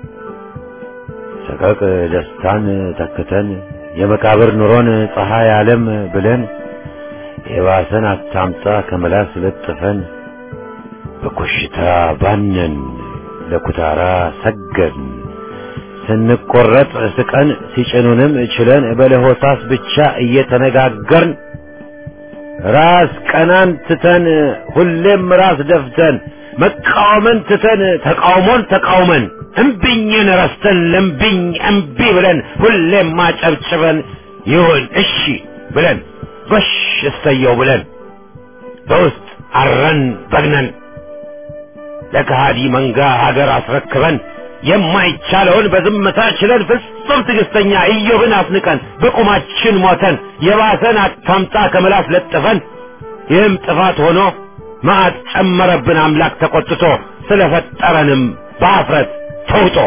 ሰቀቅ ደስታን ተክተን የመቃብር ኑሮን ፀሐይ ዓለም ብለን የባሰን አታምጣ ከመላስ ለጥፈን በኮሽታ ባነን ለኩታራ ሰገድን ስንቆረጥ ስቀን ሲጭኑንም ችለን በለሆሳስ ብቻ እየተነጋገርን ራስ ቀናን ትተን ሁሌም ራስ ደፍተን መቃወምን ትተን ተቃውሞን ተቃውመን እምቢኝን ረስተን ለምቢኝ እምቢ ብለን ሁሌም ማጨብጭበን ይሁን እሺ ብለን ጎሽ እሰየው ብለን በውስጥ አረን በግነን ለከሃዲ መንጋ ሀገር አስረክበን የማይቻለውን በዝምታ ችለን ፍጹም ትዕግስተኛ ኢዮብን አስንቀን በቁማችን ሞተን የባሰን አታምጣ ከመላስ ለጥፈን ይህም ጥፋት ሆኖ መዓት ጨመረብን አምላክ ተቆጥቶ ስለፈጠረንም በአፍረት ተውጦ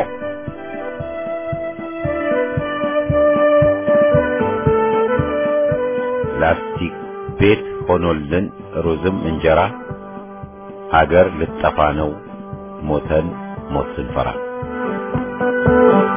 ላስቲክ ቤት ሆኖልን ሩዝም እንጀራ ሀገር ልጠፋ ነው ሞተን ሞት ስንፈራ